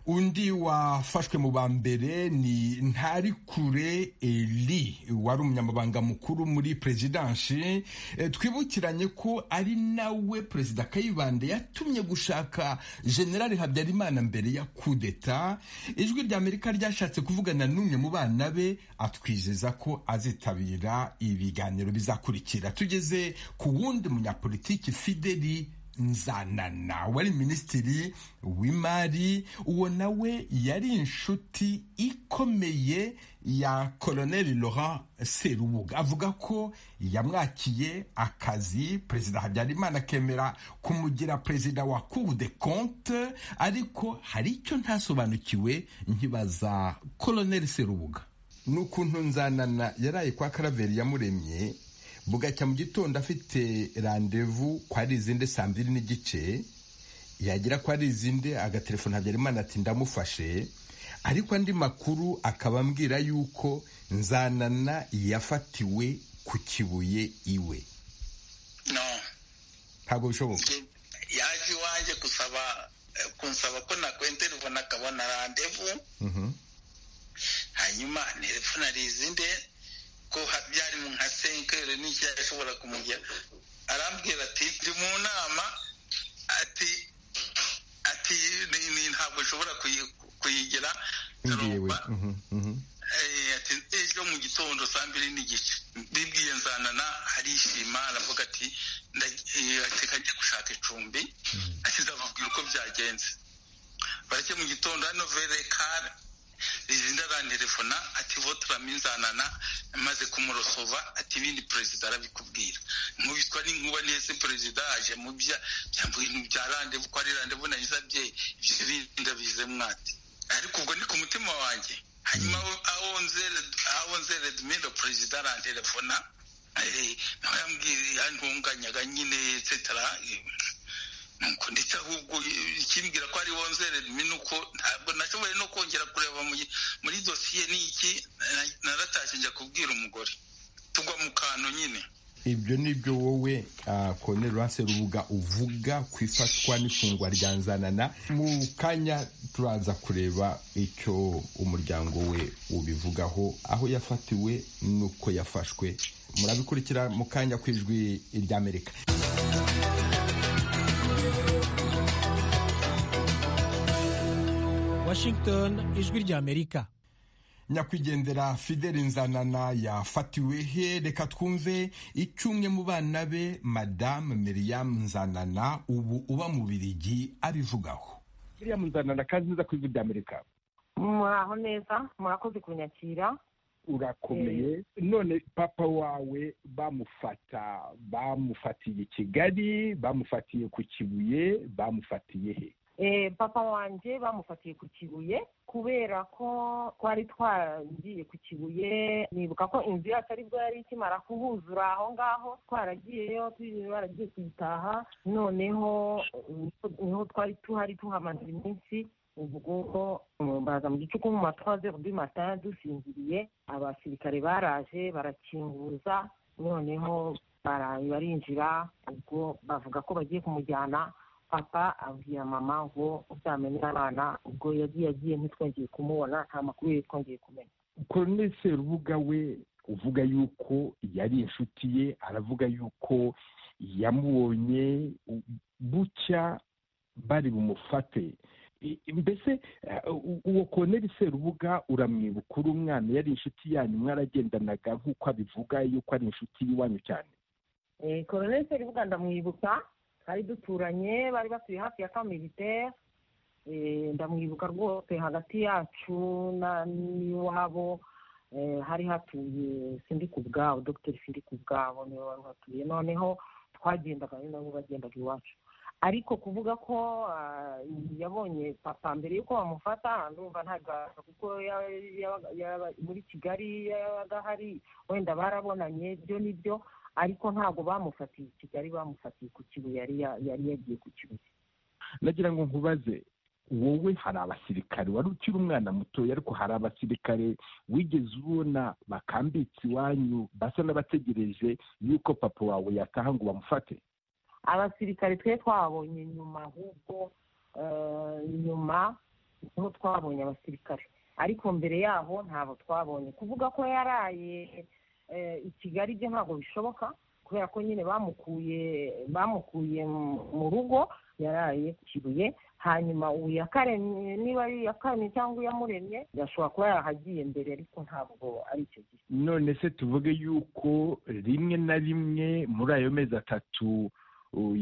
Speaker 3: undi wafashwe mu ba mbere ni ntarikure eli wari umunyamabanga mukuru muri perezidansi Eh, twibukiranye ko ari nawe perezida kayibanda yatumye gushaka generale habyarimana mbere ya kudeta ijwi ry'amerika ryashatse kuvugana n'umwe mu bana be atwizeza ko azitabira ibiganiro bizakurikira tugeze ku wundi munyapolitiki fideli nzanana wari minisitiri w'imari uwo nawe yari inshuti ikomeye ya koloneli laurent serubuga avuga ko yamwakiye akazi perezida habyarimana akemera kumugira perezida wa cour de compte ariko hari icyo ntasobanukiwe nkibaza koloneli serubuga n'ukuntu nzanana yaraye kwa karaveri yamuremye bugacya mu gitondo afite randevu kwa rizinde saa mbiri n'igice yagera kwa rizinde agaterefone habyarimana ati ndamufashe ariko andi makuru akaba ambwira yuko nzanana yafatiwe ku kibuye iwe
Speaker 6: no
Speaker 3: ntabwo bishoboka
Speaker 6: Je- yaje iwanjye gusaba eh, kunsaba ko nakwentera ubona akabona randevu
Speaker 3: Mhm.
Speaker 6: hanyuma telefone ari izinde ko ha- byari mu nka senkere n'icyashobora kumujya arambwira ati ndi mu nama ati ati ni- ni ntabwo ushobora kuyi- kuyigira
Speaker 3: yewe
Speaker 6: turumva
Speaker 3: Mhm, mhm.
Speaker 6: Eh, ati ejo mu gitondo saa mbiri n'igice bibwiye nzanana arishima aravuga ati nda- eh, ati kajya gushaka icumbi ati ndababwira uko byagenze bareke mu gitondo hano verekare rizinda arantelefona ati votra minzanana maze kumurosova ati ibindi perezida arabikubwira nkubitwa n'inkuba neza perezida aje mu bya byambuye mu bya randevu ko ari randevu nagize abyeyi ibyo bindi ndabize mwate ariko ubwo ni ku mutima wanjye hanyuma aho nzere dumindo perezida arantelefona eh, nawe yambwira yantunganyaga nyine etsetera nuko ndetse ahubwo eh, ikimbwira ko ari wonzere ni uko ntabwo nashoboye no kongera kureba mu- muri dosiye ni iki na- naratashye njya kubwira umugore tugwa mu kantu nyine
Speaker 3: ibyo ni byo wowe koloneli rase rubuga uvuga ku ifatwa n'ifungwa rya nzanana mu kanya turaza kureba icyo umuryango we ubivugaho aho yafatiwe n'uko yafashwe murabikurikira mu kanya ku ijwi ry'amerika
Speaker 10: Washington ijwi ry'Amerika
Speaker 3: nyakwigendera fideli nzanana yafatiwe he reka twumve icyo umwe mu bana be madamu miriam nzanana ubu uba mu birigi abivugaho
Speaker 9: kiriya muzanana kandi neza ku ijwi ry'amerika
Speaker 11: muraho neza murakoze kunyakira
Speaker 9: urakomeye none papa wawe bamufata bamufatiye i kigali bamufatiye ku kibuye bamufatiye he
Speaker 11: Eh, papa wanjye bamufatiye ku kibuye kubera ko twari twaragiye ku kibuye nibuka ko inzu yacu aribwo yari ikimara kuhuzura aho ngaho twaragiyeyo tujye baragiye kuyitaha noneho eh, niho twari tuhari tuhamaze iminsi ubwo eh, baza mu gicuku mu ma trois heures du matin dusinziriye abasirikare baraje barakinguza noneho bara- barinjira ubwo bavuga ko bagiye kumujyana papa abwira mama ngo uzamenye abana ubwo yagiye agiye ntitwongeye kumubona nta makuru ye twongeye kumenya
Speaker 9: korone serubuga we uvuga yuko yari inshuti ye aravuga yuko yamubonye u- bucya bari bumufate I- mbese eh, u- uwo korone serubuga uramwibuka uri umwana yari inshuti yanyu mwaragendanaga nk'uko abivuga yuko ari inshuti y'iwanyu cyane
Speaker 11: Eh, colonel seribuga ndamwibuka ari duturanye bari batuye hafi ya kamilitaire ndamwibuka rwose hagati yacu na- n'iwabo eh, hari hatuye sindi ku bwabo dogiteri sindi ku bwabo niwe wari uhatuye noneho twagendaga ari nabo bagendaga iwacu ariko kuvuga ko ah, yabonye papa mbere y'uko bamufata ndumva ntagaza kuko ya- yabaga- yaba- muri kigali yabaga hari wenda barabonanye byo ni byo ariko ntabwo bamufatiye i kigali bamufatiye ku kibuye yari ya- yari yagiye ku kibuye
Speaker 9: nagira ngo nkubaze wowe hari abasirikare wari ukiri umwana mutoya ariko hari abasirikare wigeze ubona bakambitse iwanyu basa n'abategereje yuko papa wawe yataha ngo bamufate
Speaker 11: abasirikare twe twabonye nyuma ahubwo eh, nyuma niho twabonye abasirikare ariko mbere yaho ntabwo twabonye kuvuga ko yaraye eh, i kigali byo ntabwo bishoboka kubera ko nyine bamukuye bamukuye mu- mu rugo yaraye ku kibuye hanyuma ubu yakaremye niba ari iyakaremye cyangwa iyamuremye yashobora kuba yarahagiye mbere ariko ntabwo ari icyo gihe
Speaker 9: none se tuvuge yuko rimwe na rimwe muri ayo mezi atatu u-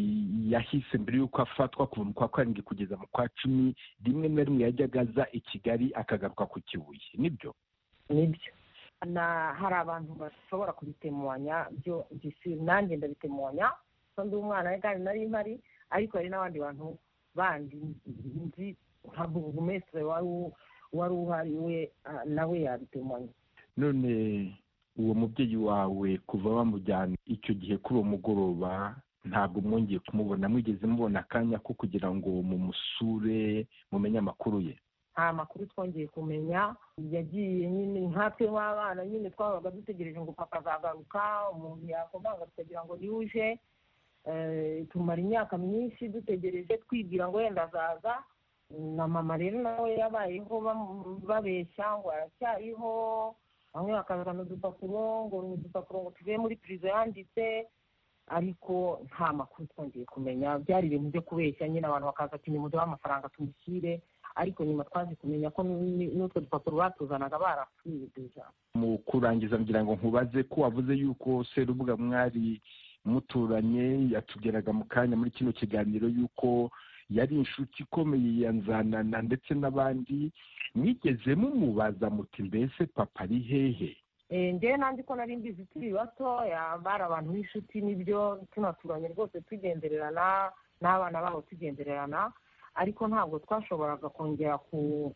Speaker 9: yahise mbere y'uko afatwa kuva mu kwa karindwi kugeza mu kwa cumi rimwe na rimwe yajyaga aza i kigali akagaruka ku kibuye nibyo
Speaker 11: nibyo na hari abantu bashobora kubitemanya byo gisi nanjye ndabitemanya ko ndi umwana kandi nari mpari ariko hari n'abandi bantu bandi nzi nka burugumesitire wari u- wari uhari we ah, nawe yabitemanya
Speaker 9: none uwo mubyeyi wawe kuva bamujyana icyo gihe kuri uwo mugoroba ntabwo mwongeye kumubona mwigeze mubona akanya ko kugira ngo mumusure mumenye amakuru ye
Speaker 11: nta makuru twongeye kumenya yagiye nyine nkatwe w'abana nyine twabaga dutegereje ngo papa azagaruka umuntu yakomanga tukagira ngo niwe uje Eh, tumara imyaka myinshi dutegereje twibwira ngo wenda azaza na mama rero nawe yabayeho bam- babeshya ngo aracyariho bamwe bakazana udupapuro ngo ni udupapuro ngo tuvuye muri pirizo yanditse ariko nta makuru twongeye kumenya byari ibintu byo kubeshya nyine abantu bakaza ati nimuduhe amafaranga tumushyire ariko nyuma twaje kumenya ko n- n'utwo dupapuro batuzanaga barapfuye deja
Speaker 9: mu kurangiza ngira ngo nkubaze ko wavuze yuko serubuga mwari muturanye yatubwiraga mu kanya muri kino kiganiro yuko yari inshuti ikomeye ya nzanana ndetse n'abandi mwigeze mumubaza muti mbese papa ari hehe
Speaker 11: Eh, njyewe nandi ko nari mbizi turi bato ya- bari abantu b'inshuti n'ibyo tunaturanye rwose tugendererana n'abana babo tugendererana ariko ntabwo twashoboraga kongera ku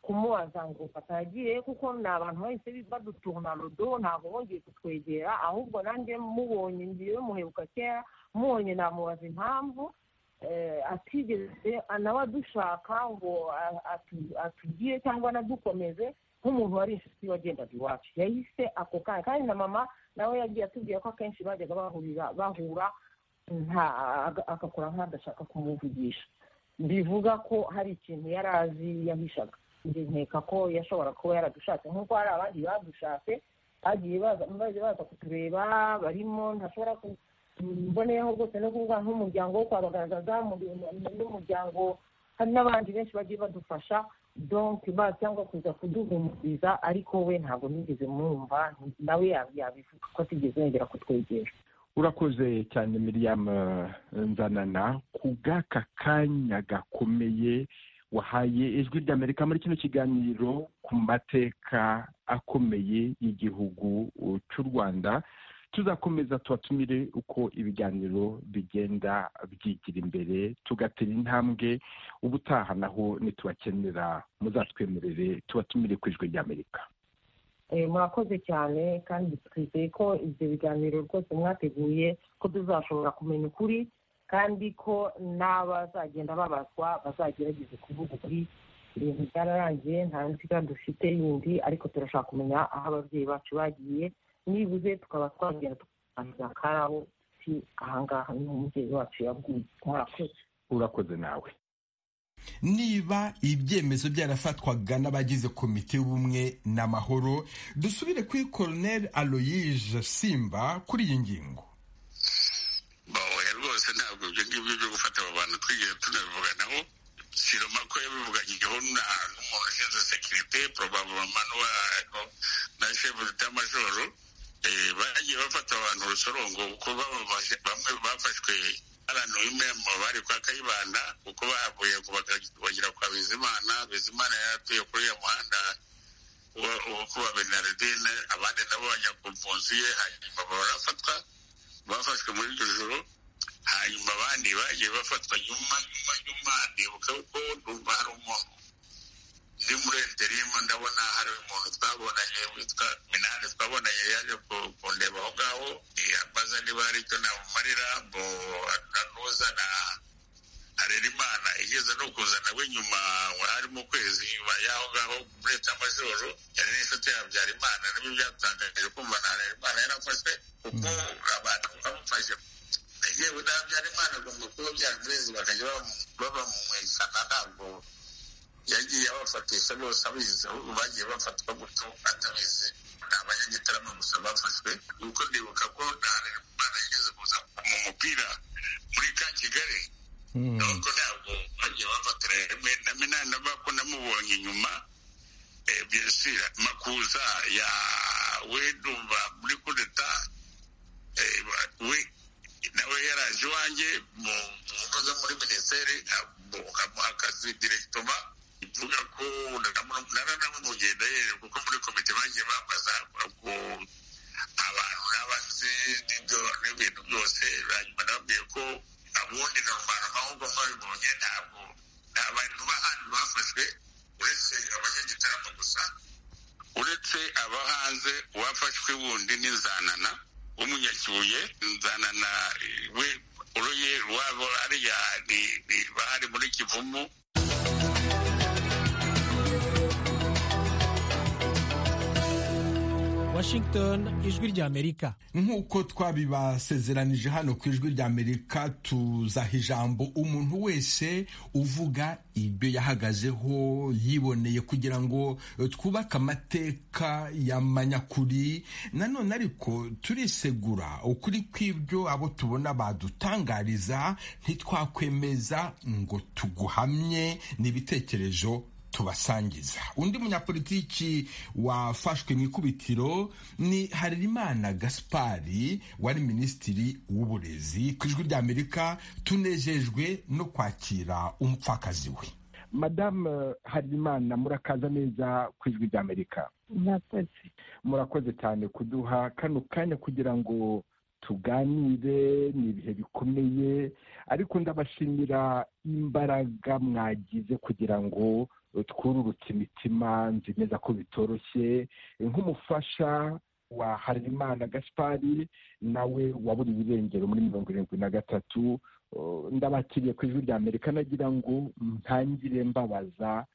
Speaker 11: kumubaza ngo papa yagiye kuko ni abantu bahise baduturuna rodo ntabwo bongeye kutwegera ahubwo nanjye mubonye ngiye muhebuka kera mubonye namubaza impamvu eh, atigeze nawe adushaka ngo a- atu- atugire cyangwa anadukomeze nk'umuntu wari inshuti wagendaga iwacu yahise ako kanya kandi na mama nawe yagiye atubwira ko akenshi bajyaga bahurira bahura nta aga- agakora nk'adashaka kumuvugisha bivuga ko hari ikintu yari azi yahishaga njye nkeka ko yashobora kuba yaradushatse nk'uko hari abandi badushatse bagiye baza baje baza kutureba barimo ntashobora ku mboneyeho rwose no kuvuga nk'umuryango wo kwa bagaragaza n'umuryango hari n'abandi benshi bagiye badufasha donc ba cyangwa kuza kuduhumuriza ariko we ntabwo nigeze mwumva nawe yab- yabivuga ko atigeze yongera kutwegera
Speaker 9: urakoze cyane miriam eh, nzanana ku bw'aka kanya gakomeye wahaye ijwi ry'amerika muri kino kiganiro ku mateka akomeye y'igihugu cy'u rwanda tuzakomeza tubatumire uko ibiganiro bigenda byigira imbere tugatera intambwe ubutaha naho nitubakenera muzatwemerere tubatumire ku ijwi ry'amerika
Speaker 12: murakoze cyane kandi twizeye ko ibyo biganiro rwose mwateguye ko tuzashobora kumenya ukuri kandi ko n'abazagenda babazwa bazagerageza kuvuga ukuri ibintu byararangiye nta nziga dufite yindi ariko turashaka kumenya aho ababyeyi bacu bagiye nibuze tukaba twagera tukaganira karabo si ahangaha niho umubyeyi wacu yaguye murakoze
Speaker 9: urakoze nawe
Speaker 3: niba ibyemezo byarafatwaga n'abagize komite y'ubumwe n'amahoro dusubire kuri koroneri aloyije simba kuri iyi ngingo
Speaker 2: bahoya rwose ntabwo ibyo ngibyo byo gufata aba bantu twigeze tunabivuga nabo siroma ko yabivuganiyeho n'umuntu ushinzwe sekirite porobabuloma na shefu z'amajoro bagiye bafata abantu urusorongo kuko bamwe bafashwe abantu b'imembo bari kwa kayibanda kuko bahavuye bagera kwa bizimana bizimana yaratuye kuri ya muhanda wo kuba benaridine abandi nabo bajya ku mpunzi ye hanyuma barafatwa bafashwe muri iryo joro hanyuma abandi bagiye bafatwa nyuma nyuma nyuma ndibuka ko numva hari umuntu ndi muri enterimu ndabona hari umuntu twabonanye witwa minani twabonanye yaje kundeba aho ngaho ambaza niba hari icyo namumarira ngo anuzana arerimana igeze no kuzana we nyuma hari mu kwezi nyuma y'aho ngaho muri etamajoro yari n'inshuti ya habyarimana nibyo byatangaje kumva na harerimana yarafashwe kuko abantu bamufashe yewe na habyarimana agomba kuba byarumurezi bakajya babamumwikana ntabwo yagiye abafatisha bose abizi ahubwo bagiye bafatwa gutyo atabizi ni abanyagitarama gusa bafashwe kuko ndibuka ko nta rero yigeze kuza mu mupira muri ka kigali nuko ntabwo bagiye bafatira rimwe na minani nabako namubonye inyuma biyasira makuza ya wedumva muri kudeta we nawe yaraje iwanjye mu ngo muri minisiteri amuha akazi direkitoma ivuga ko naranamugenda yewe kuko muri komite bagiye bambaza ko abantu n'abazi n'ibyo n'ibintu byose hanyuma nababwiye ko abundi na rubanda amahugurwa mwabibonye ntabwo nta bantu b'ahandi bafashwe uretse abanyagitaramo gusa uretse aba hanze uwafashwe wundi ni zanana w'umunyakibuye zanana we uruye rwabo ariya bahari muri kivumu
Speaker 13: Washington ijwi ry'Amerika
Speaker 3: nk'uko twabibasezeranije hano ku ijwi ry'Amerika tuzaha ijambo umuntu wese uvuga ibyo yahagazeho yiboneye kugira ngo twubake amateka y'amanyakuri nanone ariko turisegura ukuri kw'ibyo abo tubona badutangariza ntitwakwemeza ngo tuguhamye n'ibitekerezo tubasangiza undi munyapolitiki wafashwe mu ikubitiro ni harerimana gaspari wari minisitiri w'uburezi ku ijwi ry'amerika tunejejwe no kwakira umupfakazi we
Speaker 9: madamu harerimana murakaza neza ku ijwi ry'amerika
Speaker 12: murakoze
Speaker 9: murakoze cyane kuduha kano kanya kugira ngo tuganire ni ibihe bikomeye ariko ndabashimira imbaraga mwagize kugira ngo twururutse imitima nzi neza ko bitoroshye nk'umufasha wa harimana gaspari nawe waburiwe irengero muri mirongo irindwi na gatatu ndabakiriye ku ijwi ry'amerika nagira ngo ntangire mbabaza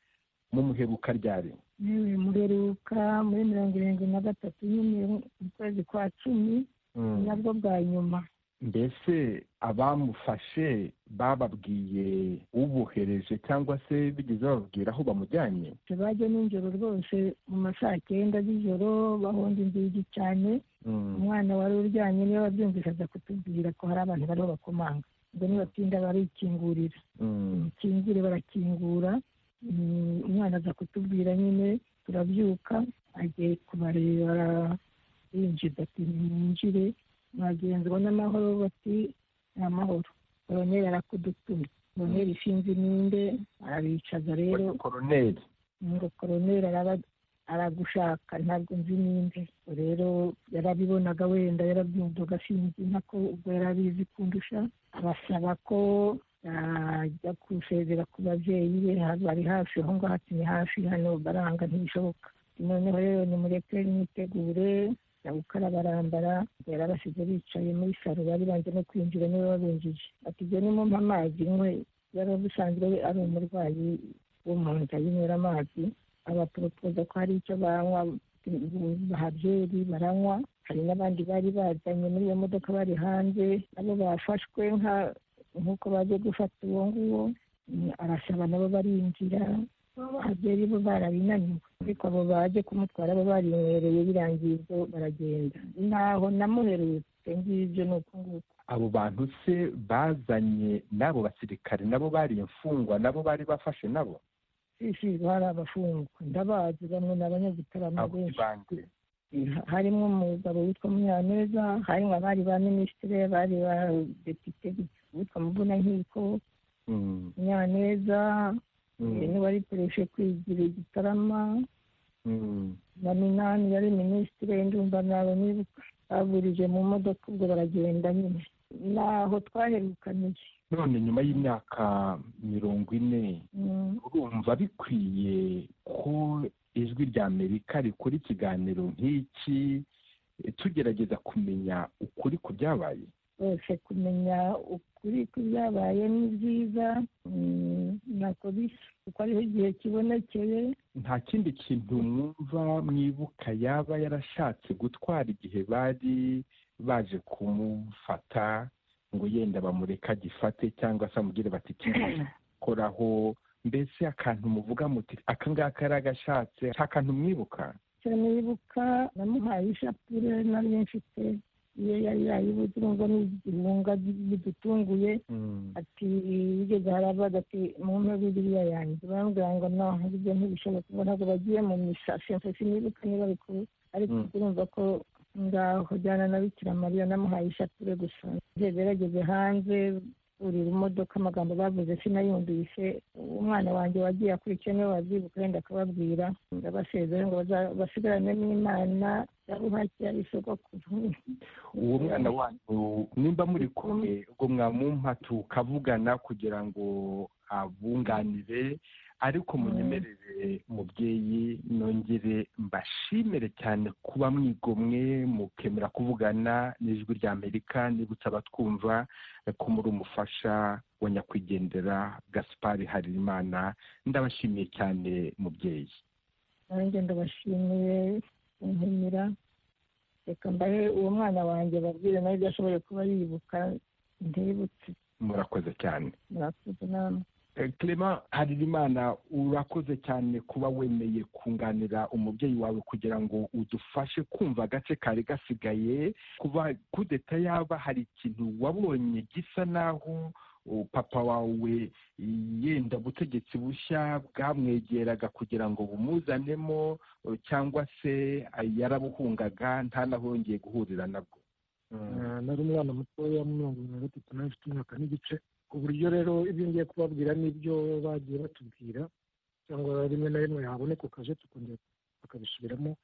Speaker 9: mu muheruka ryari
Speaker 12: yewe muheruka muri mirongo irindwi na gatatu nyine mu kwezi kwa cumi nabwo bwa nyuma
Speaker 9: mbese abamufashe bababwiye ubohereje cyangwa se bigeze bababwira aho bamujyanye
Speaker 12: bajya nijoro rwose mu ma saa cyenda z'ijoro bahonda inzugi cyane umwana wari uryamye niyo wabyumvise aza kutubwira ko hari abantu bariho bakomanga ubwo nibatinda barikingurira mukingure barakingura umwana aza kutubwira nyine turabyuka agiye kubareba yinjiza ati mwinjire mwagenzwa n'amahoro bati ni amahoro koroneri arakudutumye noheli ishinze iminde arabicaza rero
Speaker 9: koroneri
Speaker 12: ngo koroneri araba aragushaka ntabwo nzi ninde rero yarabibonaga wenda yarabyumvaga sinzi nako ubwo yarabizi kundusha abasaba ko yajya gusezera ku babyeyi be bari hafi aho ngaho ati ni hafi hano baranga ntibishoboka noneho rero nimureke mwitegure ndagukara barambara yarabasize bicaye muri saro bari banze no kwinjira niwe wabinjije ati ibyo nimumpa amazi nywe yari abusanzwe we ari umurwayi wo mu nda yinywera amazi abaporopoza ko hari icyo banywa bahabyeri baranywa hari n'abandi bari bazanye muri iyo modoka bari hanze nabo bafashwe nka nk'uko baje gufata uwo nguwo arasaba nabo barinjira abahabyeri bo barabinaniwe ariko abo baje kumutwara bo barinywereye birangiye ibyo baragenda ntaho namuherutse ngibyo ni uko nguko
Speaker 9: abo bantu se bazanye n'abo basirikare nabo bari imfungwa nabo bari bafashe nabo
Speaker 12: isi hari abafungwa ndabazi bamwe ni abanyagitaramo
Speaker 9: abo
Speaker 12: benshi
Speaker 9: bande
Speaker 12: harimo umugabo witwa munyaneza harimo abari ba minisitiri abari ba depite witwa muvunankiko
Speaker 9: Mm,
Speaker 12: munyaneza
Speaker 9: mm,
Speaker 12: eh, n'uwari pereshe kwigira igitarama
Speaker 9: mm.
Speaker 12: na minani yari minisitiri ndumva nabo nibuka baburije mu modoka ubwo baragenda nyine naho twaherukaniye
Speaker 9: none nyuma y'imyaka mirongo ine
Speaker 12: Mm,
Speaker 9: urumva bikwiye ko ijwi rya amerika rikora ikiganiro nk'iki eh, tugerageza kumenya ukuri ku byabaye
Speaker 12: rwose kumenya ukuri kw'ibyabaye ni byiza mm, ntako bisa kuko ariho igihe kibonekeye
Speaker 9: nta kindi kintu mwumva mwibuka yaba yarashatse gutwara igihe bari baje kumufata ngo yenda bamureke agifate cyangwa se amubwire bati koraho mbese akantu muvuga muti aka ngaka yari agashatse nta kantu mwibuka
Speaker 12: cyane yibuka namuhaye ishapure nari mfite iyo yari yayibuze ngo ni igihunga bidutunguye ati bigeze harabaga ati mu mpe biriya yanjye barambwira ngo naho ibyo ntibishoboka ngo ntabwo bagiye mu misasi mfe sinibuka niba ariko ariko
Speaker 9: Mm.
Speaker 12: urumva ko ngaho jyana na bikira mariya namuhaye ishapure gusa gerageze hanze buri modoka amagambo bavuze sinayumvise umwana wanjye wagiye akurikiye niwe wabyibuka wenda akababwira ndabasezera ngo baza- basigarane n'imana yabuhakiya isogokuru
Speaker 9: uwo mwana wanyu nimba muri kumwe ubwo mwamumpa tukavugana kugira ngo abunganire ariko munyemerere mubyeyi nongere mbashimire cyane kuba mwigomwe mukemera kuvugana n'ijwi rya amerika nibutse abatwumva ko muri umufasha wa nyakwigendera gaspari harimana ndabashimiye cyane mubyeyi
Speaker 12: nanjye ndabashimiye kumpimira reka mbahe uwo mwana wanjye babwire nawe ibyo ashoboye kuba yibuka ndibutse
Speaker 9: murakoze cyane
Speaker 12: murakoze namwe
Speaker 9: Clement Harerimana urakoze cyane kuba wemeye kunganira umubyeyi wawe kugira ngo udufashe kumva agace kari gasigaye kuba kudeta yaba hari ikintu wabonye gisa naho uh, papa wawe yenda ubutegetsi bushya bwamwegeraga kugira ngo bumuzanemo uh, cyangwa se uh, yarabuhungaga ntanahongeye guhurira nabwo
Speaker 8: Ah, nari umwana mutoya mu mirongo irindwi na gatatu nari mfite umwaka n'igice ku buryo rero ibyo ngiye kubabwira n'ibyo bagiye batubwira cyangwa rimwe na rimwe haboneka ukaje tukongera bakabisubiramo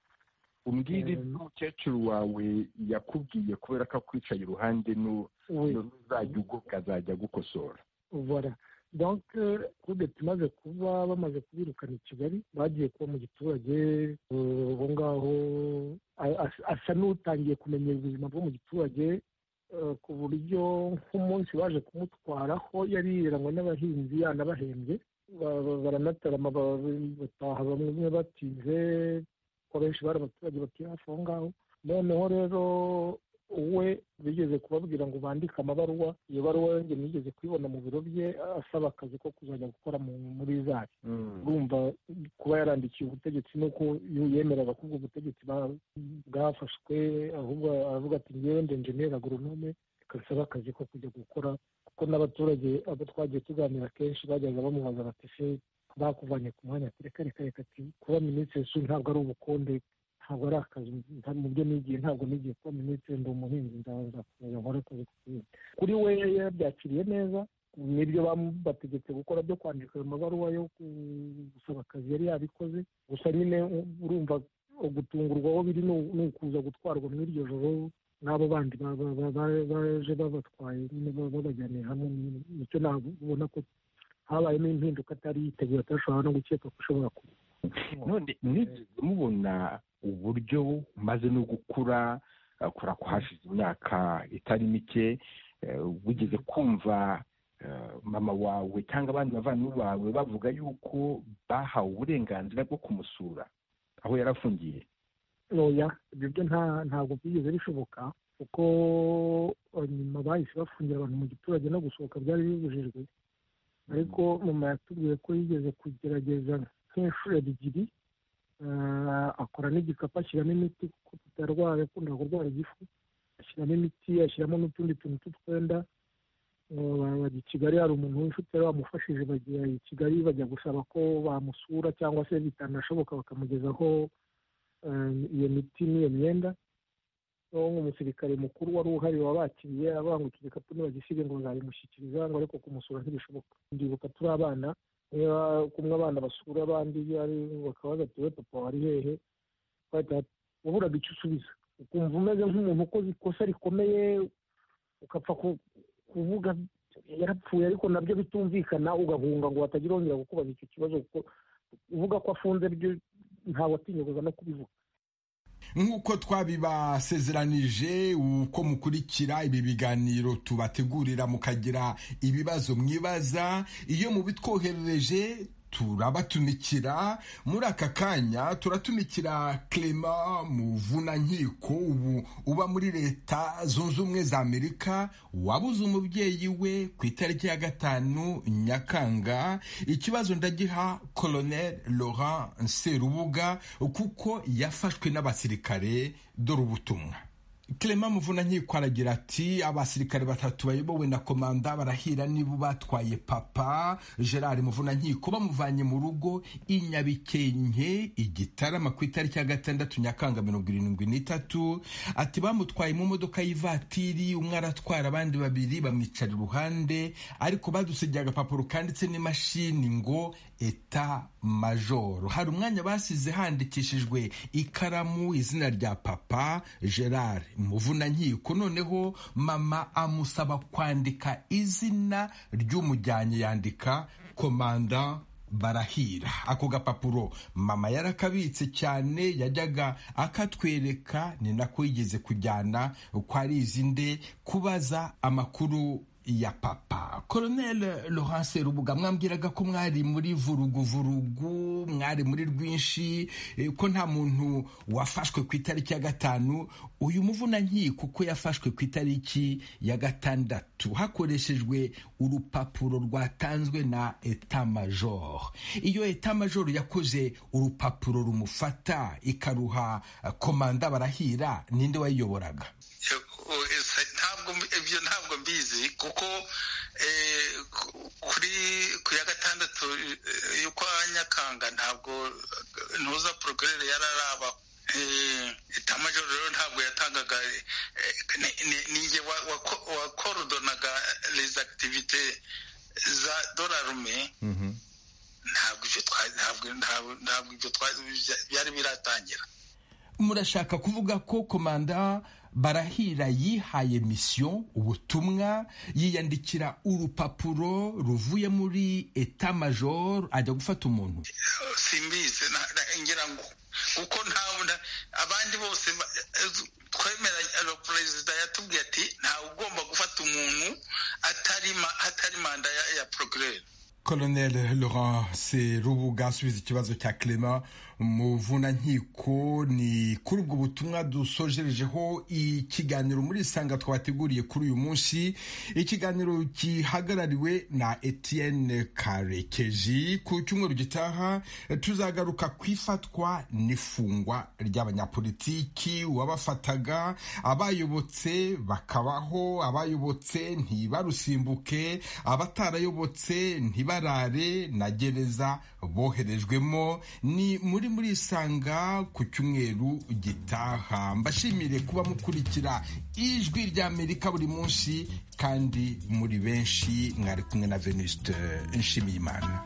Speaker 9: umbwire
Speaker 8: Eh,
Speaker 9: ibyo umukecuru wawe yakubwiye kubera ko akwicaye iruhande nu
Speaker 8: we
Speaker 9: uzajya ugoka azajya agukosora
Speaker 8: voilà donc kudeta imaze kuba bamaze kubirukana i kigali bagiye kuba mu giturage eh, aho ngaho a- as- asa n'utangiye kumenya ubuzima bwo mu giturage eh, ku buryo nk'umunsi baje kumutwaraho yari yirangwa n'abahinzi yanabahembye ba- ba- baranatarama ba- bataha bamwe batinze ko benshi bari abaturage batuye hafi aho ngaho noneho rero we bigeze kubabwira ngo bandike amabaruwa iyo baruwa yongeye nigeze kuyibona mu biro bye asaba akazi ko kuzajya gukora mu- muri zari urumva kuba yarandikiye ubutegetsi nuko yemeraga ko ubwo butegetsi bwa- bwafashwe ahubwo aravuga ati ngewe ndi enjeniyeri agoronome kasaba akazi ko kujya gukora kuko n'abaturage abo twagiye tuganira kenshi bajyaga bamubaza bati se bakuvanye ku mwanya ati reka reka reka ati kuba minisitiri su ntabwo ari ubukonde ntabwo ari akazi nta- mu byo nigiye ntabwo nigiye kuba minisitiri ndi umuhinzi nzakomeza nkore akazi ku buhinzi kuri we yabyakiriye neza nibyo bategetse gukora byo kwandika ayo mabaruwa yo gusaba akazi yari yabikoze gusa nyine urumva gutungurwaho biri ni ukuza gutwarwa muri iryo joro n'abo bandi baje babatwaye babajyaniye hamwe nicyo nabona ko habayemo impinduka atari yiteguye atashobora no gukeka ko ishobora kuba
Speaker 9: none mwigeze mubona uburyo maze no gukura kora ko hashize imyaka itari mike wigeze kumva mama wawe cyangwa abandi bavandimwe bawe bavuga yuko bahawe uburenganzira bwo kumusura aho yari afungiye
Speaker 8: oya ibyo ntabwo byigeze bishoboka kuko nyuma bahise bafungira abantu mu giturage no gusohoka byari bibujijwe ariko mama yatubwiye ko yigeze kugerageza nk'inshuro ebyiri akora n'igikapu ashyiramo imiti kuko tutarwaye akunda kurwara igifu ashyiramo imiti ashyiramo n'utundi tuntu tw'utwenda bajya i kigali hari umuntu w'inshuti yari wamufashije bajya i kigali bajya gusaba ko bamusura cyangwa se bitanashoboka bakamugezaho iyo miti n'iyo myenda nk'umusirikare mukuru wari uhari wabakiriye abangutse igikapu ntibagisibe ngo nzabimushyikiriza ngo ariko kumusura ntibishoboka ndibuka turi abana kumwe abana basura abandi bakabaza ati we papa wari hehe waburaga icyo usubiza ukumva umeze nk'umuntu ukoze ikosa rikomeye ukapfa kuvuga yarapfuye ariko nabyo bitumvikana ugahunga ngo batagira wongera kukubaza icyo kibazo kuko uvuga ko afunze ntawe atinyuguza no kubivuga
Speaker 3: nk'uko twabibasezeranije uko mukurikira ibi biganiro tubategurira mukagira ibibazo mwibaza iyo mubitwoherereje turabatumikira muri aka kanya turatumikira clement muvunankiko ubu uba muri leta zunze ubumwe za amerika wabuze umubyeyi we ku itariki ya gatanu nyakanga ikibazo ndagiha colonel laurent serubuga kuko yafashwe n'abasirikare dore ubutumwa Clement Muvunankiko aragira ati abasirikare batatu bayobowe na komanda barahira niba batwaye papa Gerard Muvunankiko bamuvanye mu rugo i Nyabikenke igitarama ku itariki ya gatandatu Nyakanga mirongo irindwi n'itatu ati bamutwaye mu modoka y'ivatiri umwe aratwara abandi babiri bamwicara iruhande ariko badusigiye agapapuro kanditse n'imashini ngo eta majoro hari umwanya basize handikishijwe ikaramu izina rya papa Gerard muvunankiko noneho mama amusaba kwandika izina ry'umujyanye yandika komanda barahira ako gapapuro mama yarakabitse cyane yajyaga akatwereka ni nako yigeze kujyana kwa rizinde kubaza amakuru ya papa Colonel Laurence Rubuga mwambwiraga ko mwari muri vuruguvurugu mwari muri rwinshi ko nta muntu wafashwe ku itariki ya gatanu uyu muvunankiko ko yafashwe ku itariki ya gatandatu hakoreshejwe urupapuro rwatanzwe na eta major iyo eta major yakoze urupapuro rumufata ikaruha komanda barahira ninde wayiyoboraga
Speaker 7: ntabwo ibyo ntabwo mbizi kuko kuri ku ya gatandatu y'ukwa nyakanga ntabwo ntuza porogerere yari araba itamajoro rero ntabwo yatangaga ninjye wakorodonaga izi akitivite za dorarume ntabwo ibyo byari biratangira
Speaker 3: murashaka kuvuga ko komanda barahira yihaye misiyo ubutumwa yiyandikira urupapuro ruvuye muri eta majoro ajya gufata umuntu
Speaker 7: simbizi ngira ngo kuko ntabwo abandi bose twemera perezida yatubwiye ati ntawe ugomba gufata umuntu atari manda ya porogere
Speaker 3: Colonel Laurence Rubuga asubiza ikibazo cya Clement Muvunankiko ni kuri ubwo butumwa dusojerejeho ikiganiro muri Isanga twateguriye kuri uyu munsi ikiganiro kihagarariwe na Etienne Karekeji ku cyumweru gitaha tuzagaruka ku ifatwa n'ifungwa ry'abanyapolitiki uwabafataga abayobotse bakabaho abayobotse ntibarusimbuke abatarayobotse ntibarare na gereza boherejwemo ni muri muri murisanga ku cyumweru gitaha mbashimire kuba mukurikira ijwi ry'amerika buri munsi kandi muri benshi mwari kumwe na venuste nshimiyimana